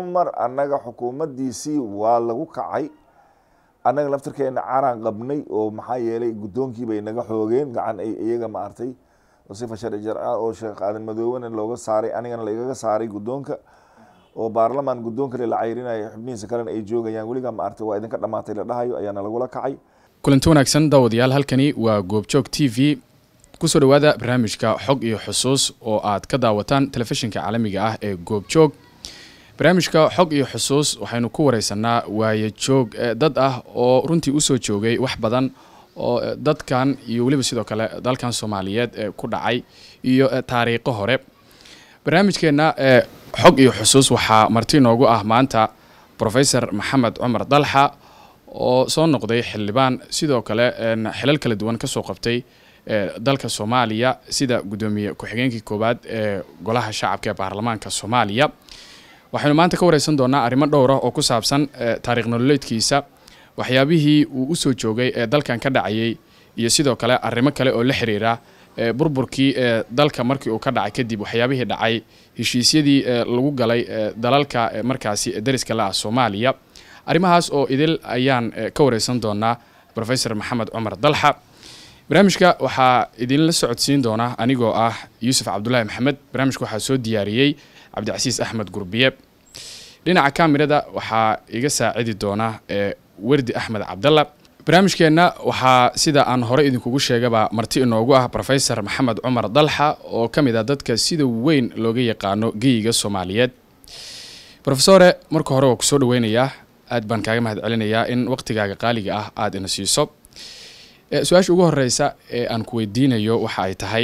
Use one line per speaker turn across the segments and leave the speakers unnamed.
xamar annaga xukuumaddiisii waa lagu kacay annaga laftirkeena caraan qabnay oo maxaa yeelay guddoonkii bay naga xoogeen gacan ay iyaga maartay oo sifa sharci jarca oo sheekh aadan madoobena looga saaray anigana lagaga saaray guddoonka oo baarlamaan guddoon kale la cayrinayo xubnihiisa kalena ay joogayaan weligaa maartay waa idinka dhamaatay la dhahayo ayaana lagula kacay
kulanti wanaagsan daawadayaal halkani waa goobjoog t v kusoo dhawaada barnaamijka xog iyo xusuus oo aad ka daawataan telefishinka caalamiga ah ee goobjoog barnaamijka xog iyo xusuus waxaynu ku wareysanaa waaye joog dad ah oo runtii usoo joogay wax badan oo dadkan iyo weliba sidoo kale dalkan soomaaliyeed ee ku dhacay iyo taariikho hore barnaamijkeenna xog iyo xusuus waxaa marti inoogu ah maanta profesor maxamed cumar dalxa oo soo noqday xildhibaan sidoo kale xilal kala duwan kasoo qabtay dalka soomaaliya sida guddoomiye ku-xigeenkii koowaad ee golaha shacabka ee baarlamaanka soomaaliya waxaynu maanta ka wareysan doonaa arrimo dhowr ah oo ku saabsan taariikh nololeedkiisa waxyaabihii uu usoo joogay ee dalkan ka dhacayay iyo sidoo kale arrimo kale oo la xiriira burburkii ee dalka markii uu ka dhacay kadib waxyaabihii dhacay heshiisyadii lagu galay dalalka markaasi dariska la ah soomaaliya arrimahaas oo idil ayaan ka wareysan doonaa profesor maxamed cumar dalxa barnaamijka waxaa idinla socodsiin doona anigoo ah yuusuf cabdulaahi maxamed barnaamijka waxaa soo diyaariyey cabdicasiis axmed gurbiye dhinaca kamirada waxaa iga saacidi doona werdi axmed cabdalla barnaamijkeenna waxaa sida aan hore idinkugu sheegaba marti inoogu ah profesor maxamed cumar dalxa oo ka mid ah dadka sida weyn looga yaqaano geyiga soomaaliyeed rofesore marka hore waa kusoo dhaweynayaa aad baan kaaga mahad celinayaa in waqtigaaga qaaliga ah aada ina siiso su-aasha ugu horeysa ee aan ku weydiinayo waxa ay tahay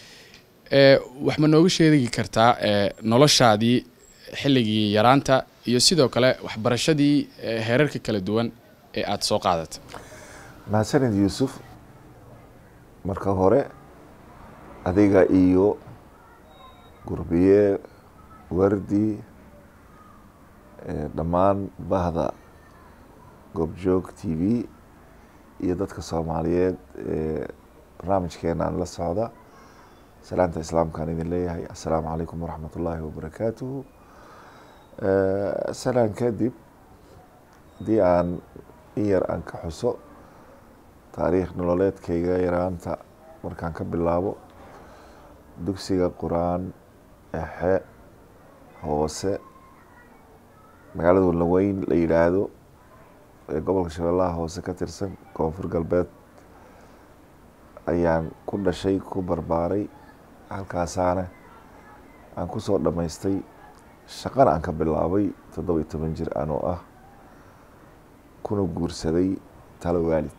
wax ma nooga sheegi kartaa noloshaadii xilligii yaraanta iyo sidoo kale waxbarashadii heerarka kala duwan ee aada soo qaadatay
mahadsanid yuusuf marka hore adiga iyo gurbiye wardi dhammaan bahda goobjoog t v iyo dadka soomaaliyeed ee barnaamijkeenaan la socda salaanta islaamkaan idin leeyahay assalaamu calaykum waraxmat ullaahi wabarakaatuhu salaan kadib haddii aan in yar aan ka xuso taariikh nololeedkayga yaraanta markaan ka bilaabo dugsiga qur-aan exe hoose magaalada walaweyn la yidhaahdo ee gobolka shabeellaha hoose ka tirsan koonfur galbeed ayaan ku dhashay ku barbaaray halkaasaana aan kusoo dhammaystay shaqana aan ka bilaabay toddoba iyo toban jir anoo ah kuna guursaday talo waalid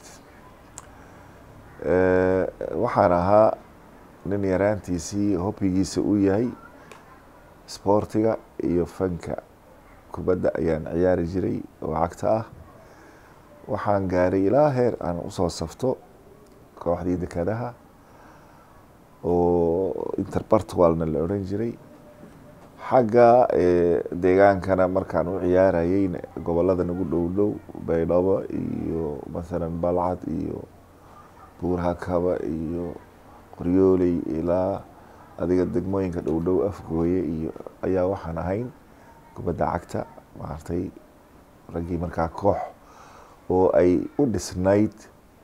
waxaan ahaa nin yaraantiisii hobbigiisa uu yahay isboortiga iyo fanka kubadda ayaan ciyaari jiray oo cagta ah waxaan gaaray ilaa heer aan usoo safto kooxdii dekadaha oo interbartwalna la odhan jiray xagga deegaankana markaan u ciyaarayeyna gobolada nagu dhow dhow baydhabo iyo mathalan balcad iyo buurhakaba iyo qoryooley ilaa adiga degmooyinka dhow dhow afgooye iyo ayaa waxaan ahayn kubadda cagta maartay raggii markaa koox oo ay u dhisnayd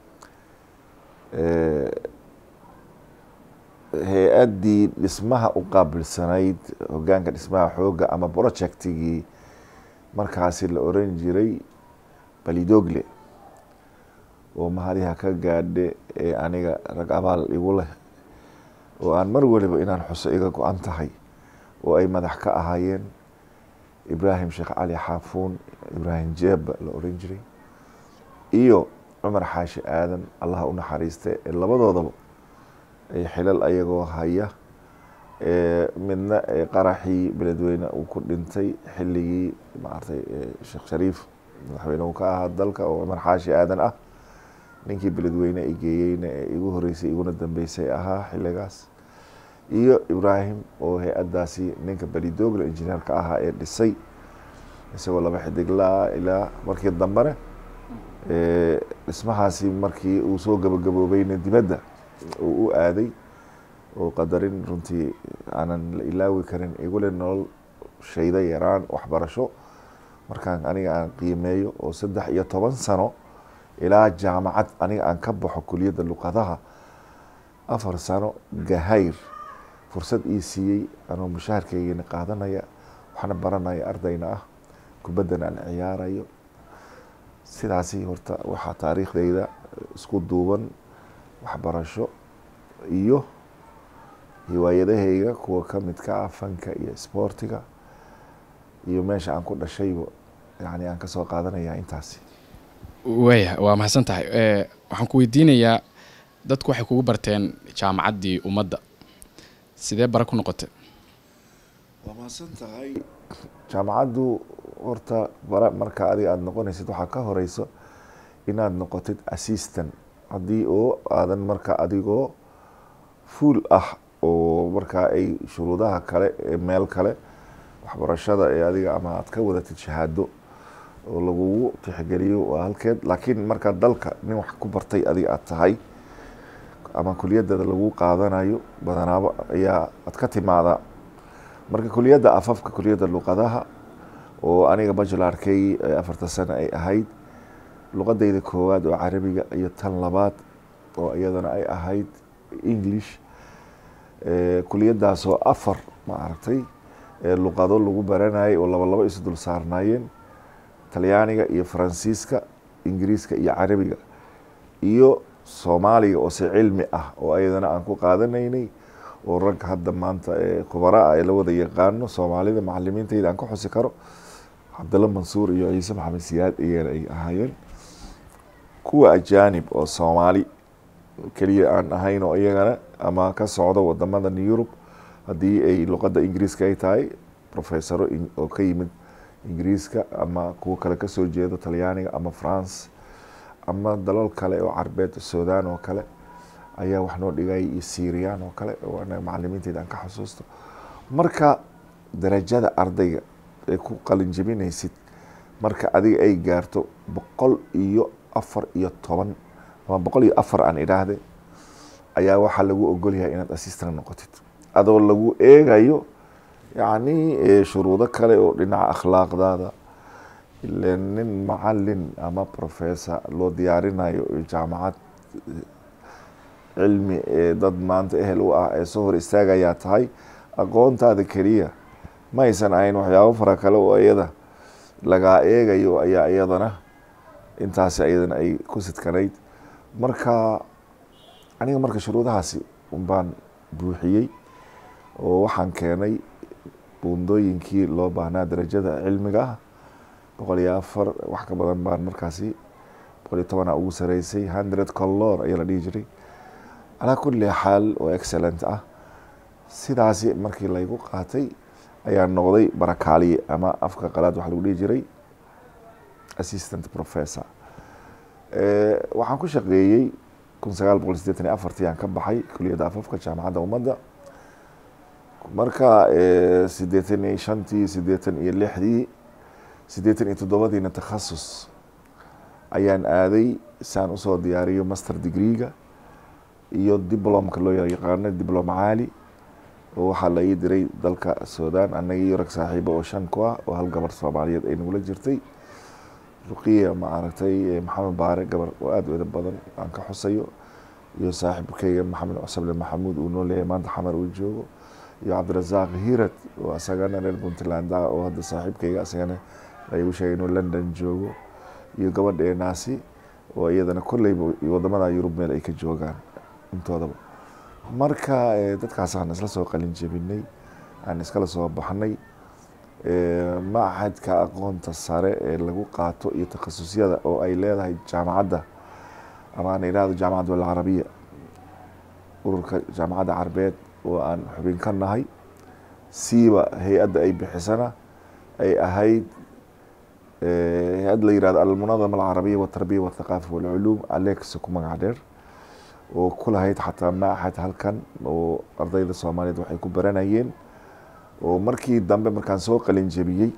hay-addii dhismaha u qaabilsanayd hoggaanka dhismaha xoogga ama projectigii markaasi la oran jiray balidogle oo mahadiha ka gaadhe ee aniga rag abaal igu leh oo aan mar waliba inaan xuso iga go-an tahay oo ay madax ka ahaayeen ibraahim sheekh cali xaafuun ibraahim jeeba la oran jiray iyo cumar xaashi aadan allaha u naxariiste ee labadoodaba ay xilal ayagoo haya midna qaraxii beledweyne uu ku dhintay xilligii maartay sheekh shariif madaxweyne uu ka ahaa dalka oo cumar xaashi aadan ah ninkii beledweyne ay geeyeyna ee igu horeysay iguna dambeysay ahaa xilligaas iyo ibraahim oo hay-addaasi ninka belidoogla injineerka ahaa ee dhisay isagoo laba xidiglaa ilaa markii dambene dhismahaasi markii uu soo gabagaboobayna dibadda uu u aaday oo qadarin runtii aanan la ilaawi karin igule nolol shayda yaraan waxbarasho markaan aniga aan qiimeeyo oo saddex iyo toban sano ilaa jaamacad aniga aan ka baxo kuliyadda luqadaha afar sano gahayr fursad ii siiyey anoo mushaharkeygana qaadanaya waxna baranaya ardayna ah kubaddan aan ciyaarayo sidaasi horta waxaa taariikhdeyda isku duuban waxbarasho iyo hiwaayadahayga kuwa ka midka ah fanka iyo isboortiga iyo meesha aan ku dhashayba yani aan kasoo qaadanaya intaasi
waaya waa mahadsan tahay waxaan ku weydiinayaa dadku waxay kugu barteen jaamacaddii ummadda sidee bara ku noqotay
waa mahadsan tahay jaamacaddu horta bara marka adiga aada noqonaysid waxaa ka horeyso inaad noqotid assistant haddii oo aadan marka adigoo fuul ah oo markaa ay shuruudaha kale ee meel kale waxbarashada ee adiga ama aad ka wadatid shahaado oo lagugu tixgeliyo waa halkeed laakiin markaa dalka nin wax ku bartay adiga aad tahay ama kuliyadada lagu qaadanayo badanaabo ayaa aad ka timaadaa marka kuliyadda afafka kuliyadda luqadaha oo aniga bajularkey afarta sano ay ahayd luqadeyda koowaad oo carabiga iyo tan labaad oo iyadana ay ahayd english kuliyadaasoo afar ma aragtay luqado lagu baranayay oo laba labo isu dul saarnaayeen talyaaniga iyo faransiiska ingiriiska iyo carabiga iyo soomaaliga oo se cilmi ah oo ayadana aan ku qaadanaynay oo rag hadda maanta khubara ah ee la wada yaqaano soomaalida macalimiintayda aan ka xusi karo cabdalla mansuur iyo ciise maxamed siyaad iyana ay ahaayeen kuwa ajaanib oo soomaali keliya aan ahayn oo iyagana ama ka socdo wadamadan yurub haddii ay luqadda ingiriiska ay tahay professoro oo ka yimid ingiriiska ama kuwa kale kasoo jeedo talyaaniga ama france ama dalal kale oo carbeed sudan oo kale ayaa wax noo dhigay iyo syrian oo kale oo anaga macalimiinteyda aan ka xusuusto marka darajada ardayga ay ku qalin jebinaysid marka adiga ay gaarto boqol iyo afar iyo toban ama boqol iyo afar aan idhaahde ayaa waxaa lagu ogolyahay inaad assistant noqotid adoo lagu eegayo yacni shuruudo kale oo dhinaca akhlaaqdaada ile nin macalin ama professor loo diyaarinayo jaamacad cilmi ee dad maanta ehel u ah ee soo hor istaagayaa tahay aqoontaada keliya ma aysan ahayn waxyaabo fara kale oo iyada lagaa eegayo ayaa iyadana intaasi iyadana ay ku sidkanayd marka aniga marka shuruudahaasi unbaan buuxiyey oo waxaan keenay buundooyinkii loo baahnaa darajada cilmiga ah boqol iyo afar wax ka badan baan markaasi boqol iyo tobana ugu sareysay hundred color ayaa la dhihi jiray calaa kulli xaal oo excellent ah sidaasi markii laygu qaatay ayaa noqday barakaaliye ama afka qalaad waxa lagu dhihi jiray assistant professor waxaan ku shaqeeyey kun sagaal boqol sideetan iyo afartii aan ka baxay kuliyadda afafka jaamacadda ummadda marka sideetan iyo shantii sideetan iyo lixdii sideetan iyo toddobadiina takhasus ayaan aaday saan usoo diyaariyo master degreega iyo diblomka loo yaqaano diblom caali oo waxaa la ii diray dalka sudan annaga iyo rag saaxiibo oo shan ku ah oo hal gabar soomaaliyeed ay nagula jirtay ruqiya ma aragtay maxamed baare gabar oo aada u eda badan aan ka xusayo iyo saaxiibkeyga maxamed cusable maxamuud uu noo leeyahay maanta xamar uu joogo iyo cabdirasaaq hirad oo asagana reer puntland ah oo hadda saaxiibkeyga asagana laygu sheegay inuu london joogo iyo gabadheenaasi oo iyadana kolleyba wadamada yurub meel ay ka joogaan intoodaba marka dadkaasaan isla soo qalin jebinay aan iskala soo baxnay machadka aqoonta sare ee lagu qaato iyo takhasusyada oo ay leedahay jaamacadda ama aan idhahdo jaamacad alcarabiya ururka jaamacadda carbeed oo aan xubin ka nahay siiba hay-adda ay bixisana ay ahayd hay-ad la yihahdo almunadama alcarabiya watarbiya wathaqaafa walculuum alexa ku magac dheer oo ku lahayd xataa machad halkan oo ardayda soomaaliyeed waxay ku baranayeen oo markii dambe markaan soo qalin jebiyey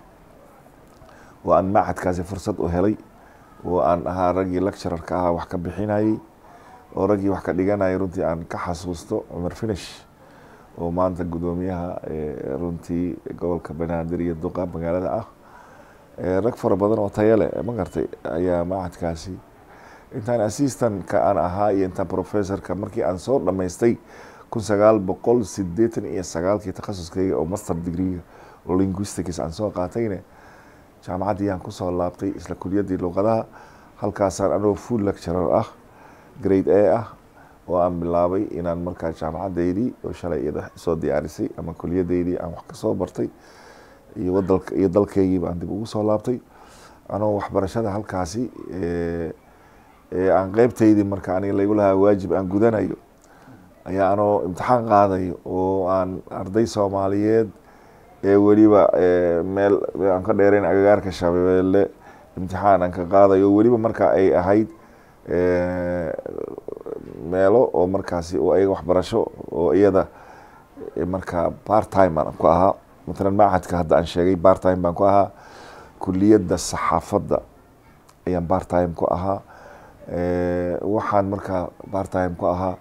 oo aan machadkaasi fursad u helay oo aan ahaa raggii lecturarka ahaa wax ka bixinayey oo raggii wax ka dhiganayay runtii aan ka xasuusto cumar finish oo maanta guddoomiyaha runtii gobolka banaadir iyo duqa magaalada ah rag fara badan oo taya leh ma gartay ayaa macadkaasi intaan assistantka aan ahaa iyo intaan professorka markii aan soo dhammaystay kun sagaal boqol sideetan iyo sagaalkii takhasuskayga oo master degreega oo linguistics aan soo qaatayne jaamacaddii aan kusoo laabtay isla kuliyaddii luqadaha halkaasaan anoo full lecturer ah grade a ah oo aan bilaabay inaan markaa jaamacaddeydii oo shalay iyada soo diyaarisay ama kuliyaddeydii aan wax kasoo bartay iyo wadalka iyo dalkeygii baan dib ugu soo laabtay anoo waxbarashada halkaasi aan qeybteydii marka aniga laygu lahaa waajib aan gudanayo ayaa anoo imtixaan qaadayo oo aan arday soomaaliyeed ee weliba meel aan ka dheereyn agagaarka shabeelle imtixaan aan ka qaadayo weliba marka ay ahayd meelo oo markaasi oo ayaga waxbarasho oo iyada markaa part time aan ku ahaa matalan macadka hadda aan sheegay part time baan ku ahaa kuliyadda saxaafadda ayaan part time ku ahaa waxaan markaa part time ku ahaa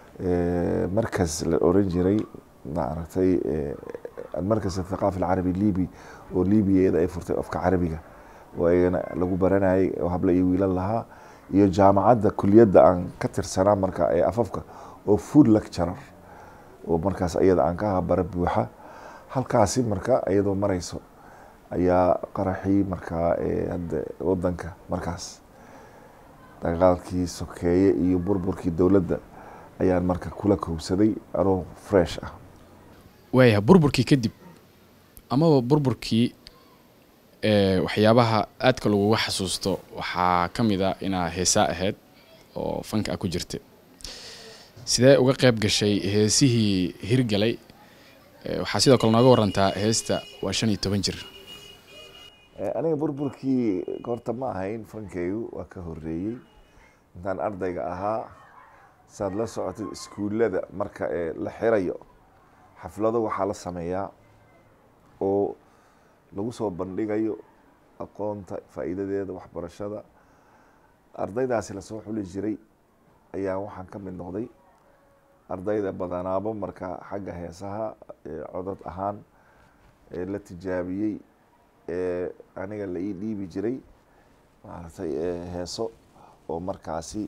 markas la oran jiray maaragtay markas athaqaafi alcarabi libi oo libiyeeda ay furtay afka carabiga oo ayagana lagu baranayay oo habla iyo wiilal lahaa iyo jaamacadda kuliyadda aan ka tirsanaa marka ee afafka oo food lecturer oo markaas iyada aan ka ahaa bara buuxa halkaasi marka iyadoo mareyso ayaa qaraxii markaa hadda wadanka markaas dagaalkii sokeeye iyo burburkii dowladda ayaan marka kula kowsaday anoo fresh ah
waayaha burburkii kadib amaba burburkii waxyaabaha aadka laguga xasuusto waxaa ka mid a inaa heesaa ahayd oo fanka ah ku jirta sidee uga qeyb gashay heesihii hirgalay waxaa sidoo kale nooga warantaa heesta waa shan iyo toban jir
aniga burburkii horta ma ahayn fankeygu waa ka horeeyey intaan ardayga ahaa saad la socotay iskuullada marka ee la xirayo xaflado waxaa la sameeyaa oo lagu soo bandhigayo aqoonta faa'iidadeeda waxbarashada ardaydaasi lasoo xuli jiray ayaa waxaan ka mid noqday ardayda badanaabo marka xagga heesaha codod ahaan la tijaabiyey ee aniga la ii dhiibi jiray maaragtay heeso oo markaasi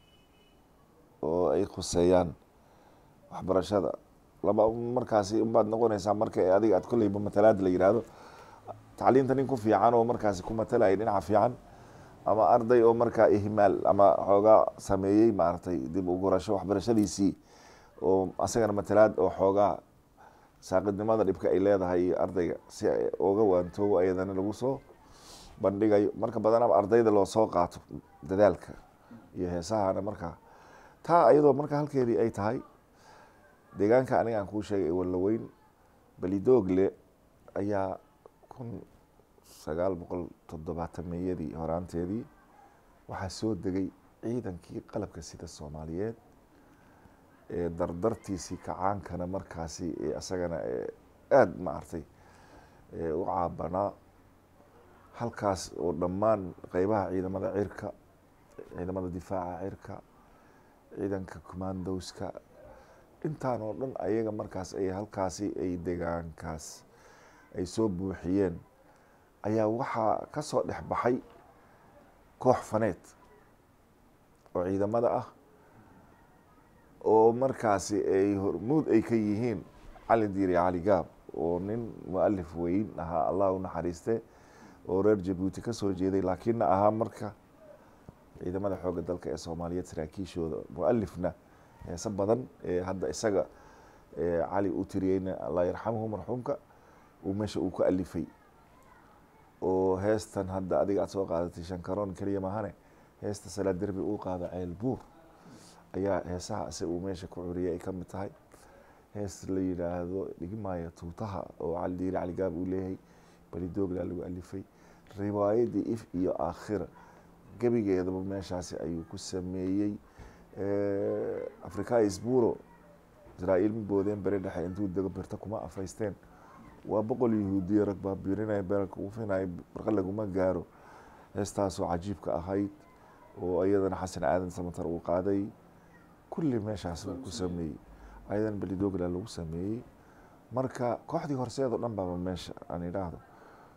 oo ay khuseeyaan waxbarashada laba markaasi unbaad noqonaysaa marka adiga aad kolleyba matalaad la yidhaahdo tacliinta nin ku fiican oo markaasi ku matalaya dhinaca fiican ama arday oo markaa ihmaal ama xoogaa sameeyey maaragtay dib u gurasho waxbarashadiisii oo asagana matalaad oo xoogaa saaqidnimada dhibka ay leedahay ardayga si uga waantoobo ayadana lagu soo bandhigayo marka badanaba ardayda loo soo qaato dadaalka iyo heesahana markaa taa ayadoo marka halkeedii ay tahay deegaanka aniga aan kuu sheegay ee wallaweyn balidoogle ayaa kun sagaal boqol toddobaatameeyadii horaanteedii waxaa soo degay ciidankii qalabka sida soomaaliyeed ee dardartiisii kacaankana markaasi isagana aada maartay u caabanaa halkaas oo dhammaan qeybaha ciidamada cirka ciidamada difaaca cirka ciidanka commandowska intaan oo dhan ayaga markaas ay halkaasi ay degaankaas ay soo buuxiyeen ayaa waxaa ka soo dhex baxay koox faneed oo ciidamada ah oo markaasi ay hormuud ay ka yihiin cali diiri cali gaab oo nin mualif weyn ahaa allah u naxariiste oo reer jabuuti ka soo jeeday laakiinna ahaa marka ciidamada xoogga dalka ee soomaaliyeed saraakiishooda mualifna heese badan ee hadda isaga cali u tiriyeyna allah yarxamhu marxuumka uu meesha uu ku alifay oo heestan hadda adiga aad soo qaadatay shankaroon keliya maahane heesta salaa derbi uu qaado ceel buur ayaa heesaha ise uu meesha ku curiyay ay ka mid tahay hees la yidhaahdo dhigmaayo tuutaha oo cali diiri cali gaab uu leeyahay balidoogla lagu alifay riwaayadii if iyo aakhira gebigeedaba meeshaasi ayuu ku sameeyey africa isburo israa'iil ma boodeen beri dhexe intuu dego birta kuma afaysteen waa boqol yahuudiya rag baa biirinaya beelka ufinaya barqa laguma gaaro heestaasoo cajiibka ahayd oo iyadana xasan aadan samatar uu qaaday kulli meeshaas uu ku sameeyey ayadan belidogla lagu sameeyey marka kooxdii horseed oo dhan baaba meesha aan idhaahdo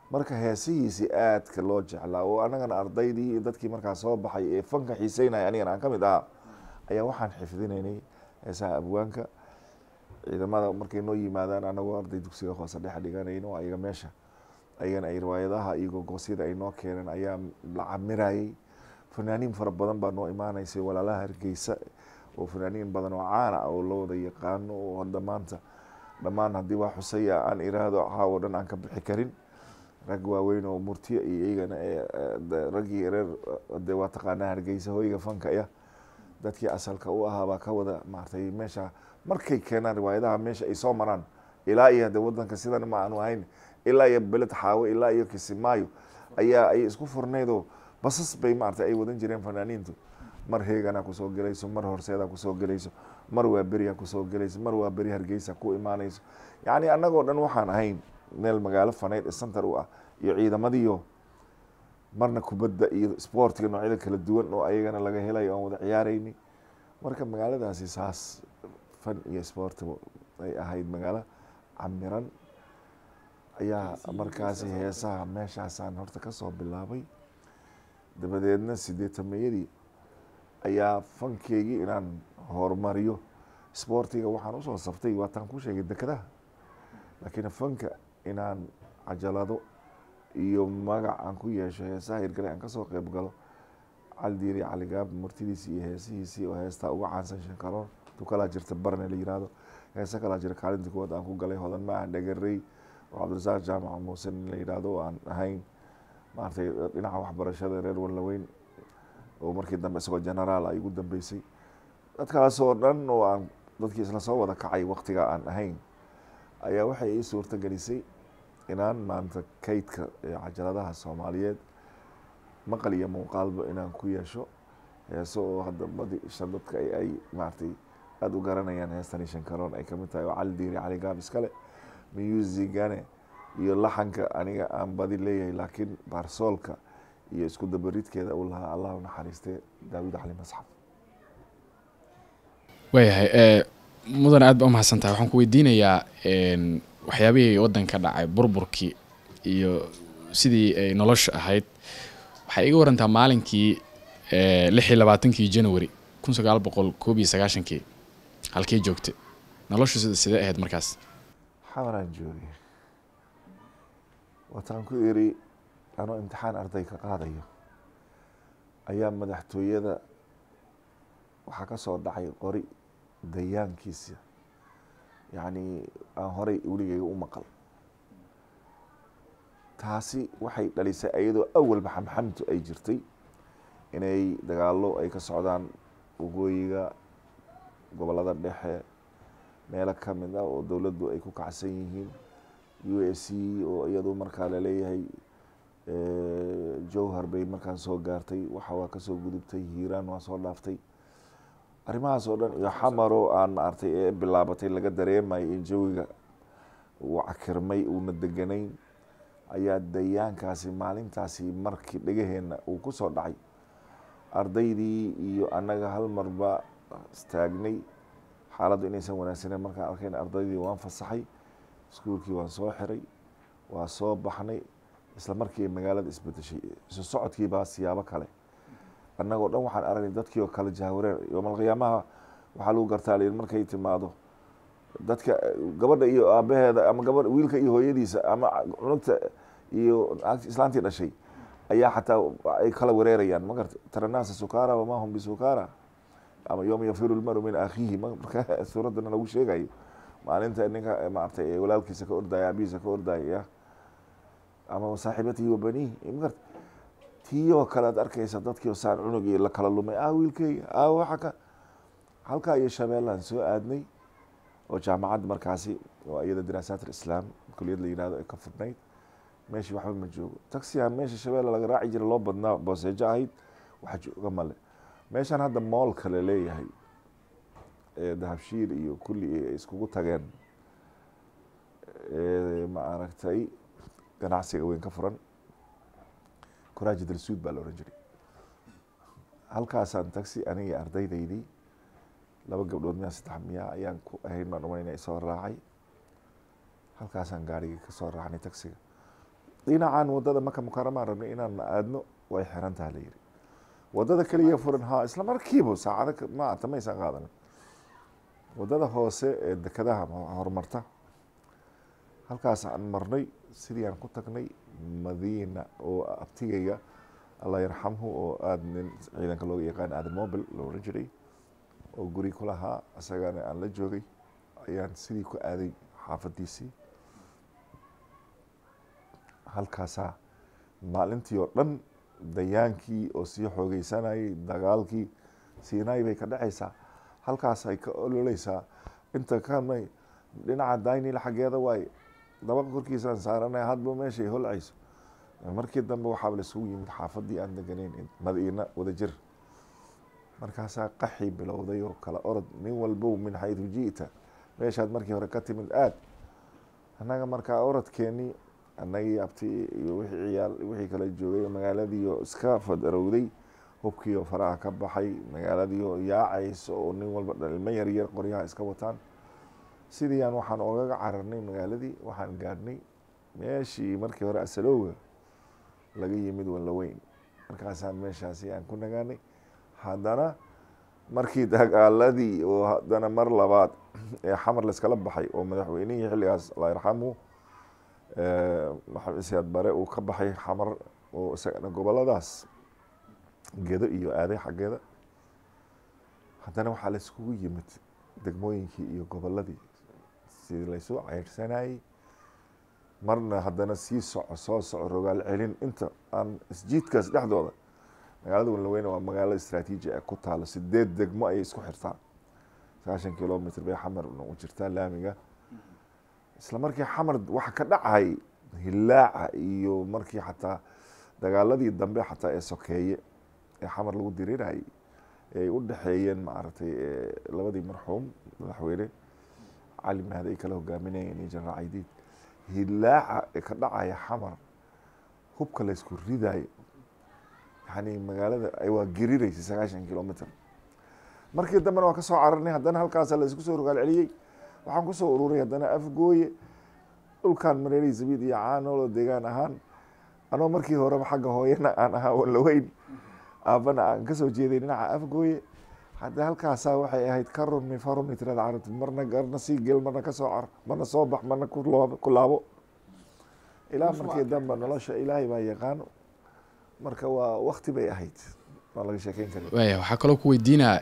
marka heesihiisii aadka loo jeclaa oo anagana ardaydii iyo dadkii markaa soo baxay ee fanka xiiseynaya anigana aan ka mid ahaa ayaa waxaan xifdinaynay heesaha abwaanka ciidamada markay noo yimaadaan anagoo arday dugsiga hoose dhex dhiganayno ayaga meesha ayagana ay riwaayadaha iyo gogosyada ay noo keeneen ayaa la camirayay fanaaniin fara badan baa noo imaanaysay walaalaha hargeysa oo fanaaniin badan oo caana ah oo la wada yaqaano oo hadda maanta dhammaan haddii waa xusaya aan iraahdo caawo dhan aan ka bixi karin rag waaweyn oo murtiya iyo iyagana raggii reer de waa taqaanaa hargeysa hoyga fanka ya dadkii asalka u ahaa baa ka wada maartay meesha markay keenaan riwaayadaha meesha ay soo maraan ilaa iyo hade wadanka sidan ma aanu ahayn ilaa iyo beled xaawo ilaa iyo kisimaayo ayaa ay isku furnaydoo basas bay maartay ay wadan jireen fanaaniintu mar heegana kusoo gelayso mar horseeda kusoo gelayso mar waa beriya kusoo gelayso mar waa beri hargeysa ku imaanayso yacni annagoo dhan waxaan ahayn meel magaalo faneyd ee center u ah iyo ciidamadiyo marna kubadda iyo sportiga noocyada kala duwan oo ayagana laga helayo aan wada ciyaarayni marka magaaladaasi saas fan iyo sport ay ahayd magaalo camiran ayaa markaasi heesaha meeshaasaan horta kasoo bilaabay dabadeedna sideetamayadii ayaa fankeygii inaan horumariyo sportiga waxaan usoo saftay waataan ku sheegay dekadaha laakiin fanka inaan cajalado iyo magac aan ku yeesho heesaha hirgale aan kasoo qeyb galo caldiiri caligaab murtidiisi iyo heesihiisii oo heestaa uga caansan shankaroon tukalaa jirta barne la yirahdo heese kalaa jira kaalinta kuwaad aan ku galay hodan maahan dhagarey oo cabdirasaaq jaamaca muuse nin la yidhaahdo oo aan ahayn maaragtay dhinaca waxbarashada reer wallaweyn oo markii dambe isagoo generaal ay ugu dambeysay dadkaas oo dhan oo aan dadkii isla soo wada kacay waktiga aan ahayn ayaa waxay ii suurta gelisay inaan maanta kaydka cajaladaha soomaaliyeed maqal iyo muuqaalba inaan ku yeesho heeso oo hadda badi shan dadka ay maaragtay aada u garanayaan heestani shankaroon ay kamid tahay oo cali diiri cali gaab iskale musigane iyo laxanka aniga aan badi leeyahay laakiin baarsoolka iyo isku dabaridkeeda uu lahaa allah u naxariistay daawud cali masxaf
waayahay mudan aad ba umahadsan tahay waxaan ku weydiinayaa waxyaabihii waddanka dhacay burburkii iyo sidii ay nolosha ahayd waxay iga warantaa maalinkii lix iyo labaatankii january kun sagaal boqol koob iyo sagaashankii halkey joogtay noloshu sida sidee ahayd markaas
xamaraan joogay wataan ku iri anoo imtixaan arday ka qaadayo ayaa madaxtooyada waxaa ka soo dhacay qori dayaankiisa yacni aan horay weligeyga u maqal taasi waxay dhalisay iyadoo awalba xamxamtu ay jirtay inay dagaalo ay ka socdaan waqooyiga gobolada dhexe meelo kamid ah oo dowladdu ay ku kacsan yihiin u s c oo iyadu markaa laleeyahay jowhar bay markaan soo gaartay waxa waa kasoo gudubtay hiiraan waa soo dhaaftay arrimahaas oo dhan iyo xamaro aan maartay ee bilaabatay laga dareemayo in jawiga uu cakirmay uuna deganayn ayaa dayaankaasi maalintaasi markii dhegaheenna uu ku soo dhacay ardaydii iyo annaga hal marba istaagnay xaaladdu inaysan wanaagsaneyn markaan arkayn ardaydii waan fasaxay iskuulkii waan soo xiray waa soo baxnay isla markii magaalada isbedeshay isu socodkii baa siyaabo kale annagoo dhan waxaan aragnay dadkii oo kale jahwareer yoomalqiyaamaha waxaa lagu gartaa layihi markay timaado dadka gabadha iyo aabaheeda ama gabadha wiilka iyo hooyadiisa ama cunugta iyo islaantii dhashay ayaa xataa ay kala wareerayaan magarta taranaasa sukara wamaa hum bisukara ama yooma yafiru lmaru min akhiihi marka suuraddana lagu sheegayo maalinta ninka maartay walaalkiisa ka ordaya abihiisa ka ordaya ama saaxiibatihi wa baniihi magarta tiiyoo kale ad arkaysa dadkii saan cunugii la kala lumay ah wiilkeyga ah waxa ka halkaa iyo shabeellaan soo aadnay oo jaamacadda markaasi oo iyada diraasaat alislaam kuliyad la yihahdo ay ka furnayd meeshii waxba ma joogo taxiga meesha shabeelle laga raaci jira loo badnaa booseejo ahayd wax jooga male meeshaan hadda moolka la leeyahay dahabshiir iyo kulli ay iskugu tageen ma aragtay ganacsiga weyn ka furan kuraaji dalsuud baa la ohan jiray halkaasaan taxi aniga ardaydaydii laba gabdhood miyaa saddex miyaa ayaan ku ahayn baan umaynaya isoo raacay halkaasaan gaarigii kasoo raacnay taxiga dhinacan wadada maka mukaramaan rabnay inaan aadno way xiran taha la yiri wadada keliya furan ha isla markiiba saacado maata maysan qaadanin wadada hoose ee dekadaha horumarta halkaas aan marnay sidii aan ku tagnay madiina oo abtigayga allah yarxamhu oo aada nin ciidanka looga yaqaan aadan mobil lo oran jiray oo guri ku lahaa isagana aan la joogay ayaan sidii ku aaday xaafadiisii halkaasaa maalintii oo dhan dayaankii oo sii xoogeysanayay dagaalkii siinay bay ka dhacaysaa halkaas ay ka ololeysaa inta kamay dhinaca daynil xaggeeda waaye dabaqa korkiisaan saaranay hadba meeshay holcayso markii dambe waxaaba laisugu yimid xaafadii aan deganayn madiina wadajir markaasaa qaxi bilowday oo kala orod nin walbow min xaydu ji'ta meeshaad markii hore ka timid aad annaga markaa orodkeenii annagii abti iyo wixii ciyaal wixii kala joogay magaaladiioo iska fadarowday hubkiioo faraha ka baxay magaaladiioo yaacayso oo nin walba dhalimo yaryar qoryaha iska wataan sidii aan waxaan ogaga cararnay magaaladii waxaan gaadhnay meeshii markii hore asalowga laga yimid wallaweyn markaasaan meeshaasi aan ku nagaanay haddana markii dagaaladii oo haddana mar labaad ee xamar layskala baxay oo madaxweynihii xilligaas allah yarxamu maxamed siyaad bare uu ka baxay xamar oo isagana goboladaas gedo iyo aaday xaggeeda haddana waxaa layskugu yimid degmooyinkii iyo goboladii sidii laysu ceyrsanayey marna haddana sii soco soo soco rogaal celin inta aan isjiidkaas dhexdooda magaalada wanlaweyne waa magaalo istraatiiji ee ku taalo sideed degmo ayay isku xirtaa sagaashan kilomitr bay xamar u jirtaa laamiga isla markii xamar waxa ka dhacay hilaaca iyo markii xataa dagaaladii dambe xataa ee sokeeye ee xamar lagu dirirayay ay u dhexeeyeen maaragtay labadii marxuum madaxweyne cali mahdi ay kala hogaaminayeen iyo jenaraal caydiid hilaaca ee ka dhacaya xamar hubka laysku ridayo yani magaalada waa geriraysay sagaashan kilomitr markii dambena waa ka soo cararnay haddana halkaasa laysku soo rogaal celiyey waxaan kusoo ururay haddana afgooye dhulkan mareeri zabiid iyo caanoolo deegaan ahaan anoo markii horeba xagga hooyana aan ahaa wanlaweyn aabana aan kasoo jeeday dhinaca afgooye hadda halkaasaa waxay ahayd ka rumi farumi tirada carabti marna garna sii gel marna kasoo car marna soo bax marna ku laabo ilaa markii dambe nolosha ilaahay baa yaqaano marka waa wakti bay ahayd waa laga sheekeyn kara
waaya waxaa kaloo ku weydiinaa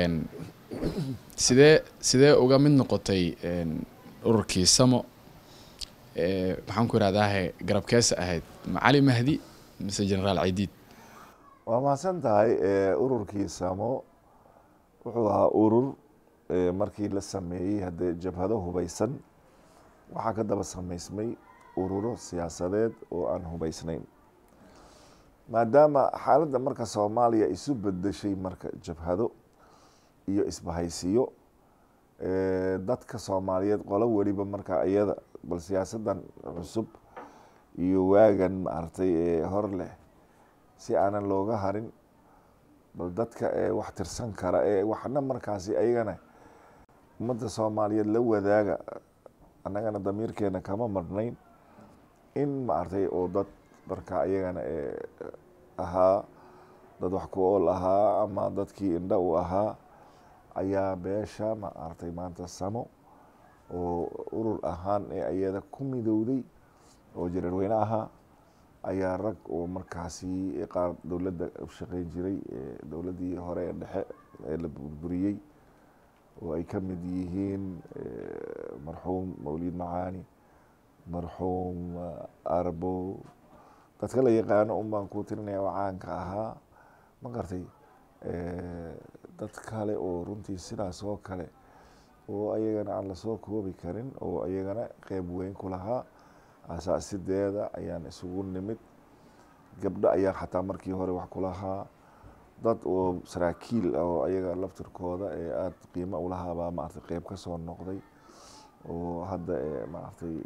sidee sidee uga mid noqotay ururkii samo maxaan ku ihahdaahe garabkeesa ahayd ma cali mahdi mise generaal caydiid
waa mahadsan tahay ururkii samo wuxuu ahaa urur markii la sameeyey haddee jabhado hubeysan waxaa ka daba sameysmay ururo siyaasadeed oo aan hubeysnayn maadaama xaaladda marka soomaaliya isu bedeshay marka jabhado iyo isbahaysiyo dadka soomaaliyeed qolo weliba marka iyada bal siyaasadan cusub iyo waagan maaragtay ee hor leh si aanan looga harin bal dadka ee wax tirsan kara ee waxna markaasi ayagana ummadda soomaaliyeed la wadaaga annagana damiirkeena kama marnayn in maaragtay oo dad marka ayagana ee ahaa dad wax ku ool ahaa ama dadkii indha u ahaa ayaa beesha maaragtay maanta samo oo urur ahaan ee ayada ku midowday oo jareerweyne ahaa ayaa rag oo markaasi qaar dowladda u shaqeyn jiray dowladdii hore ee dhexe ee la burburiyey oo ay ka mid yihiin marxuum mawlid macaani marxuum arbo dadka la yaqaano un baan kuu tirinaya oo caanka ahaa ma gartay dad kale oo runtii sidaas oo kale oo ayagana aan lasoo koobi karin oo ayagana qeyb weyn ku lahaa asaasideeda ayaan isugu nimid gabdho ayaa xataa markii hore wax ku lahaa dad oo saraakiil ah oo ayaga laftirkooda ee aada qiimo ulahaabaa maaragtay qeyb ka soo noqday oo hadda maaragtay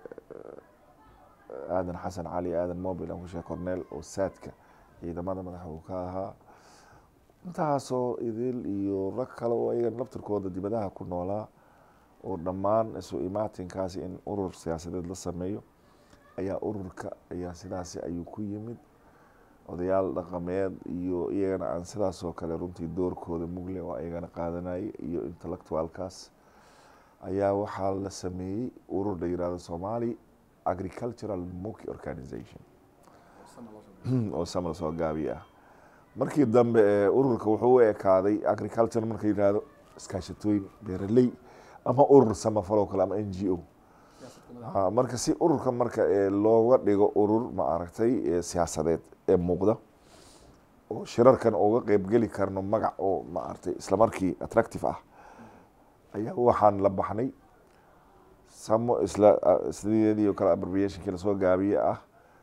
aadan xasan cali aadan mobil aan ku sheeg corneel oo saadka ciidamada madaxa uu ka ahaa intaasoo idil iyo rag kale oo ayagan laftirkooda dibadaha ku noolaa oo dhammaan isu imaatinkaasi in urur siyaasadeed la sameeyo ayaa ururka ayaa sidaasi ayuu ku yimid odayaal dhaqameed iyo iyagana aan sidaas oo kale runtii doorkooda mugle oo iyagana qaadanayay iyo intellectualkaas ayaa waxaa la sameeyey urur la yirahdo somali agricultural moki organization oo sama soo gaabi ah markii dambe ee ururka wuxuu u ekaaday agriculture marka yirahdo iskaashatooyin beeraley ama urur samafaloo kale ama n g o marka si ururka marka looga dhigo urur ma aragtay siyaasadeed ee muuqda oo shirarkan uga qeybgeli karno magac oo ma aragtay isla markii attractive ah ayaa waxaan la baxnay samo isla sideedii oo kale abbreviationkii lasoo gaabiye ah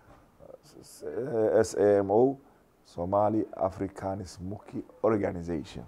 s a m o somali africanis muki organization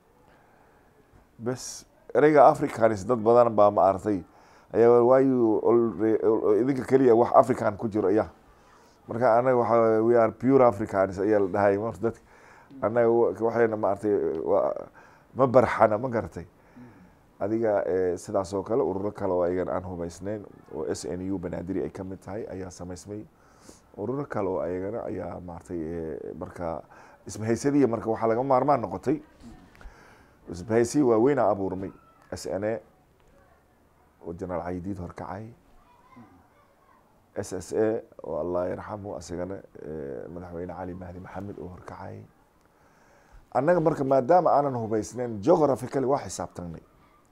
bes ereyga africanis dad badan baa ma aragtay ayaa waayu idinka keliya wax african ku jiro ya marka anaga waxa we are pure africans ayaa la dhahay marta dadka anaga waxayna ma aragtay ma barxana ma garatay adiga sidaas oo kale ururo kale oo ayagan aan hubaysneyn oo s n u banaadiri ay kamid tahay ayaa samaysmay ururo kale oo ayagana ayaa maaragtay marka isbahaysadiya marka waxaa laga maarmaan noqotay isbahaysiya waaweynaa abuurmay s n a oo jenaraal caydiid horkacay s s a oo allah yarxamu asagana madaxweyne cali mahdi maxamed oo horkacay annaga marka maadaama aanan hubaysneyn geographically waa xisaabtanay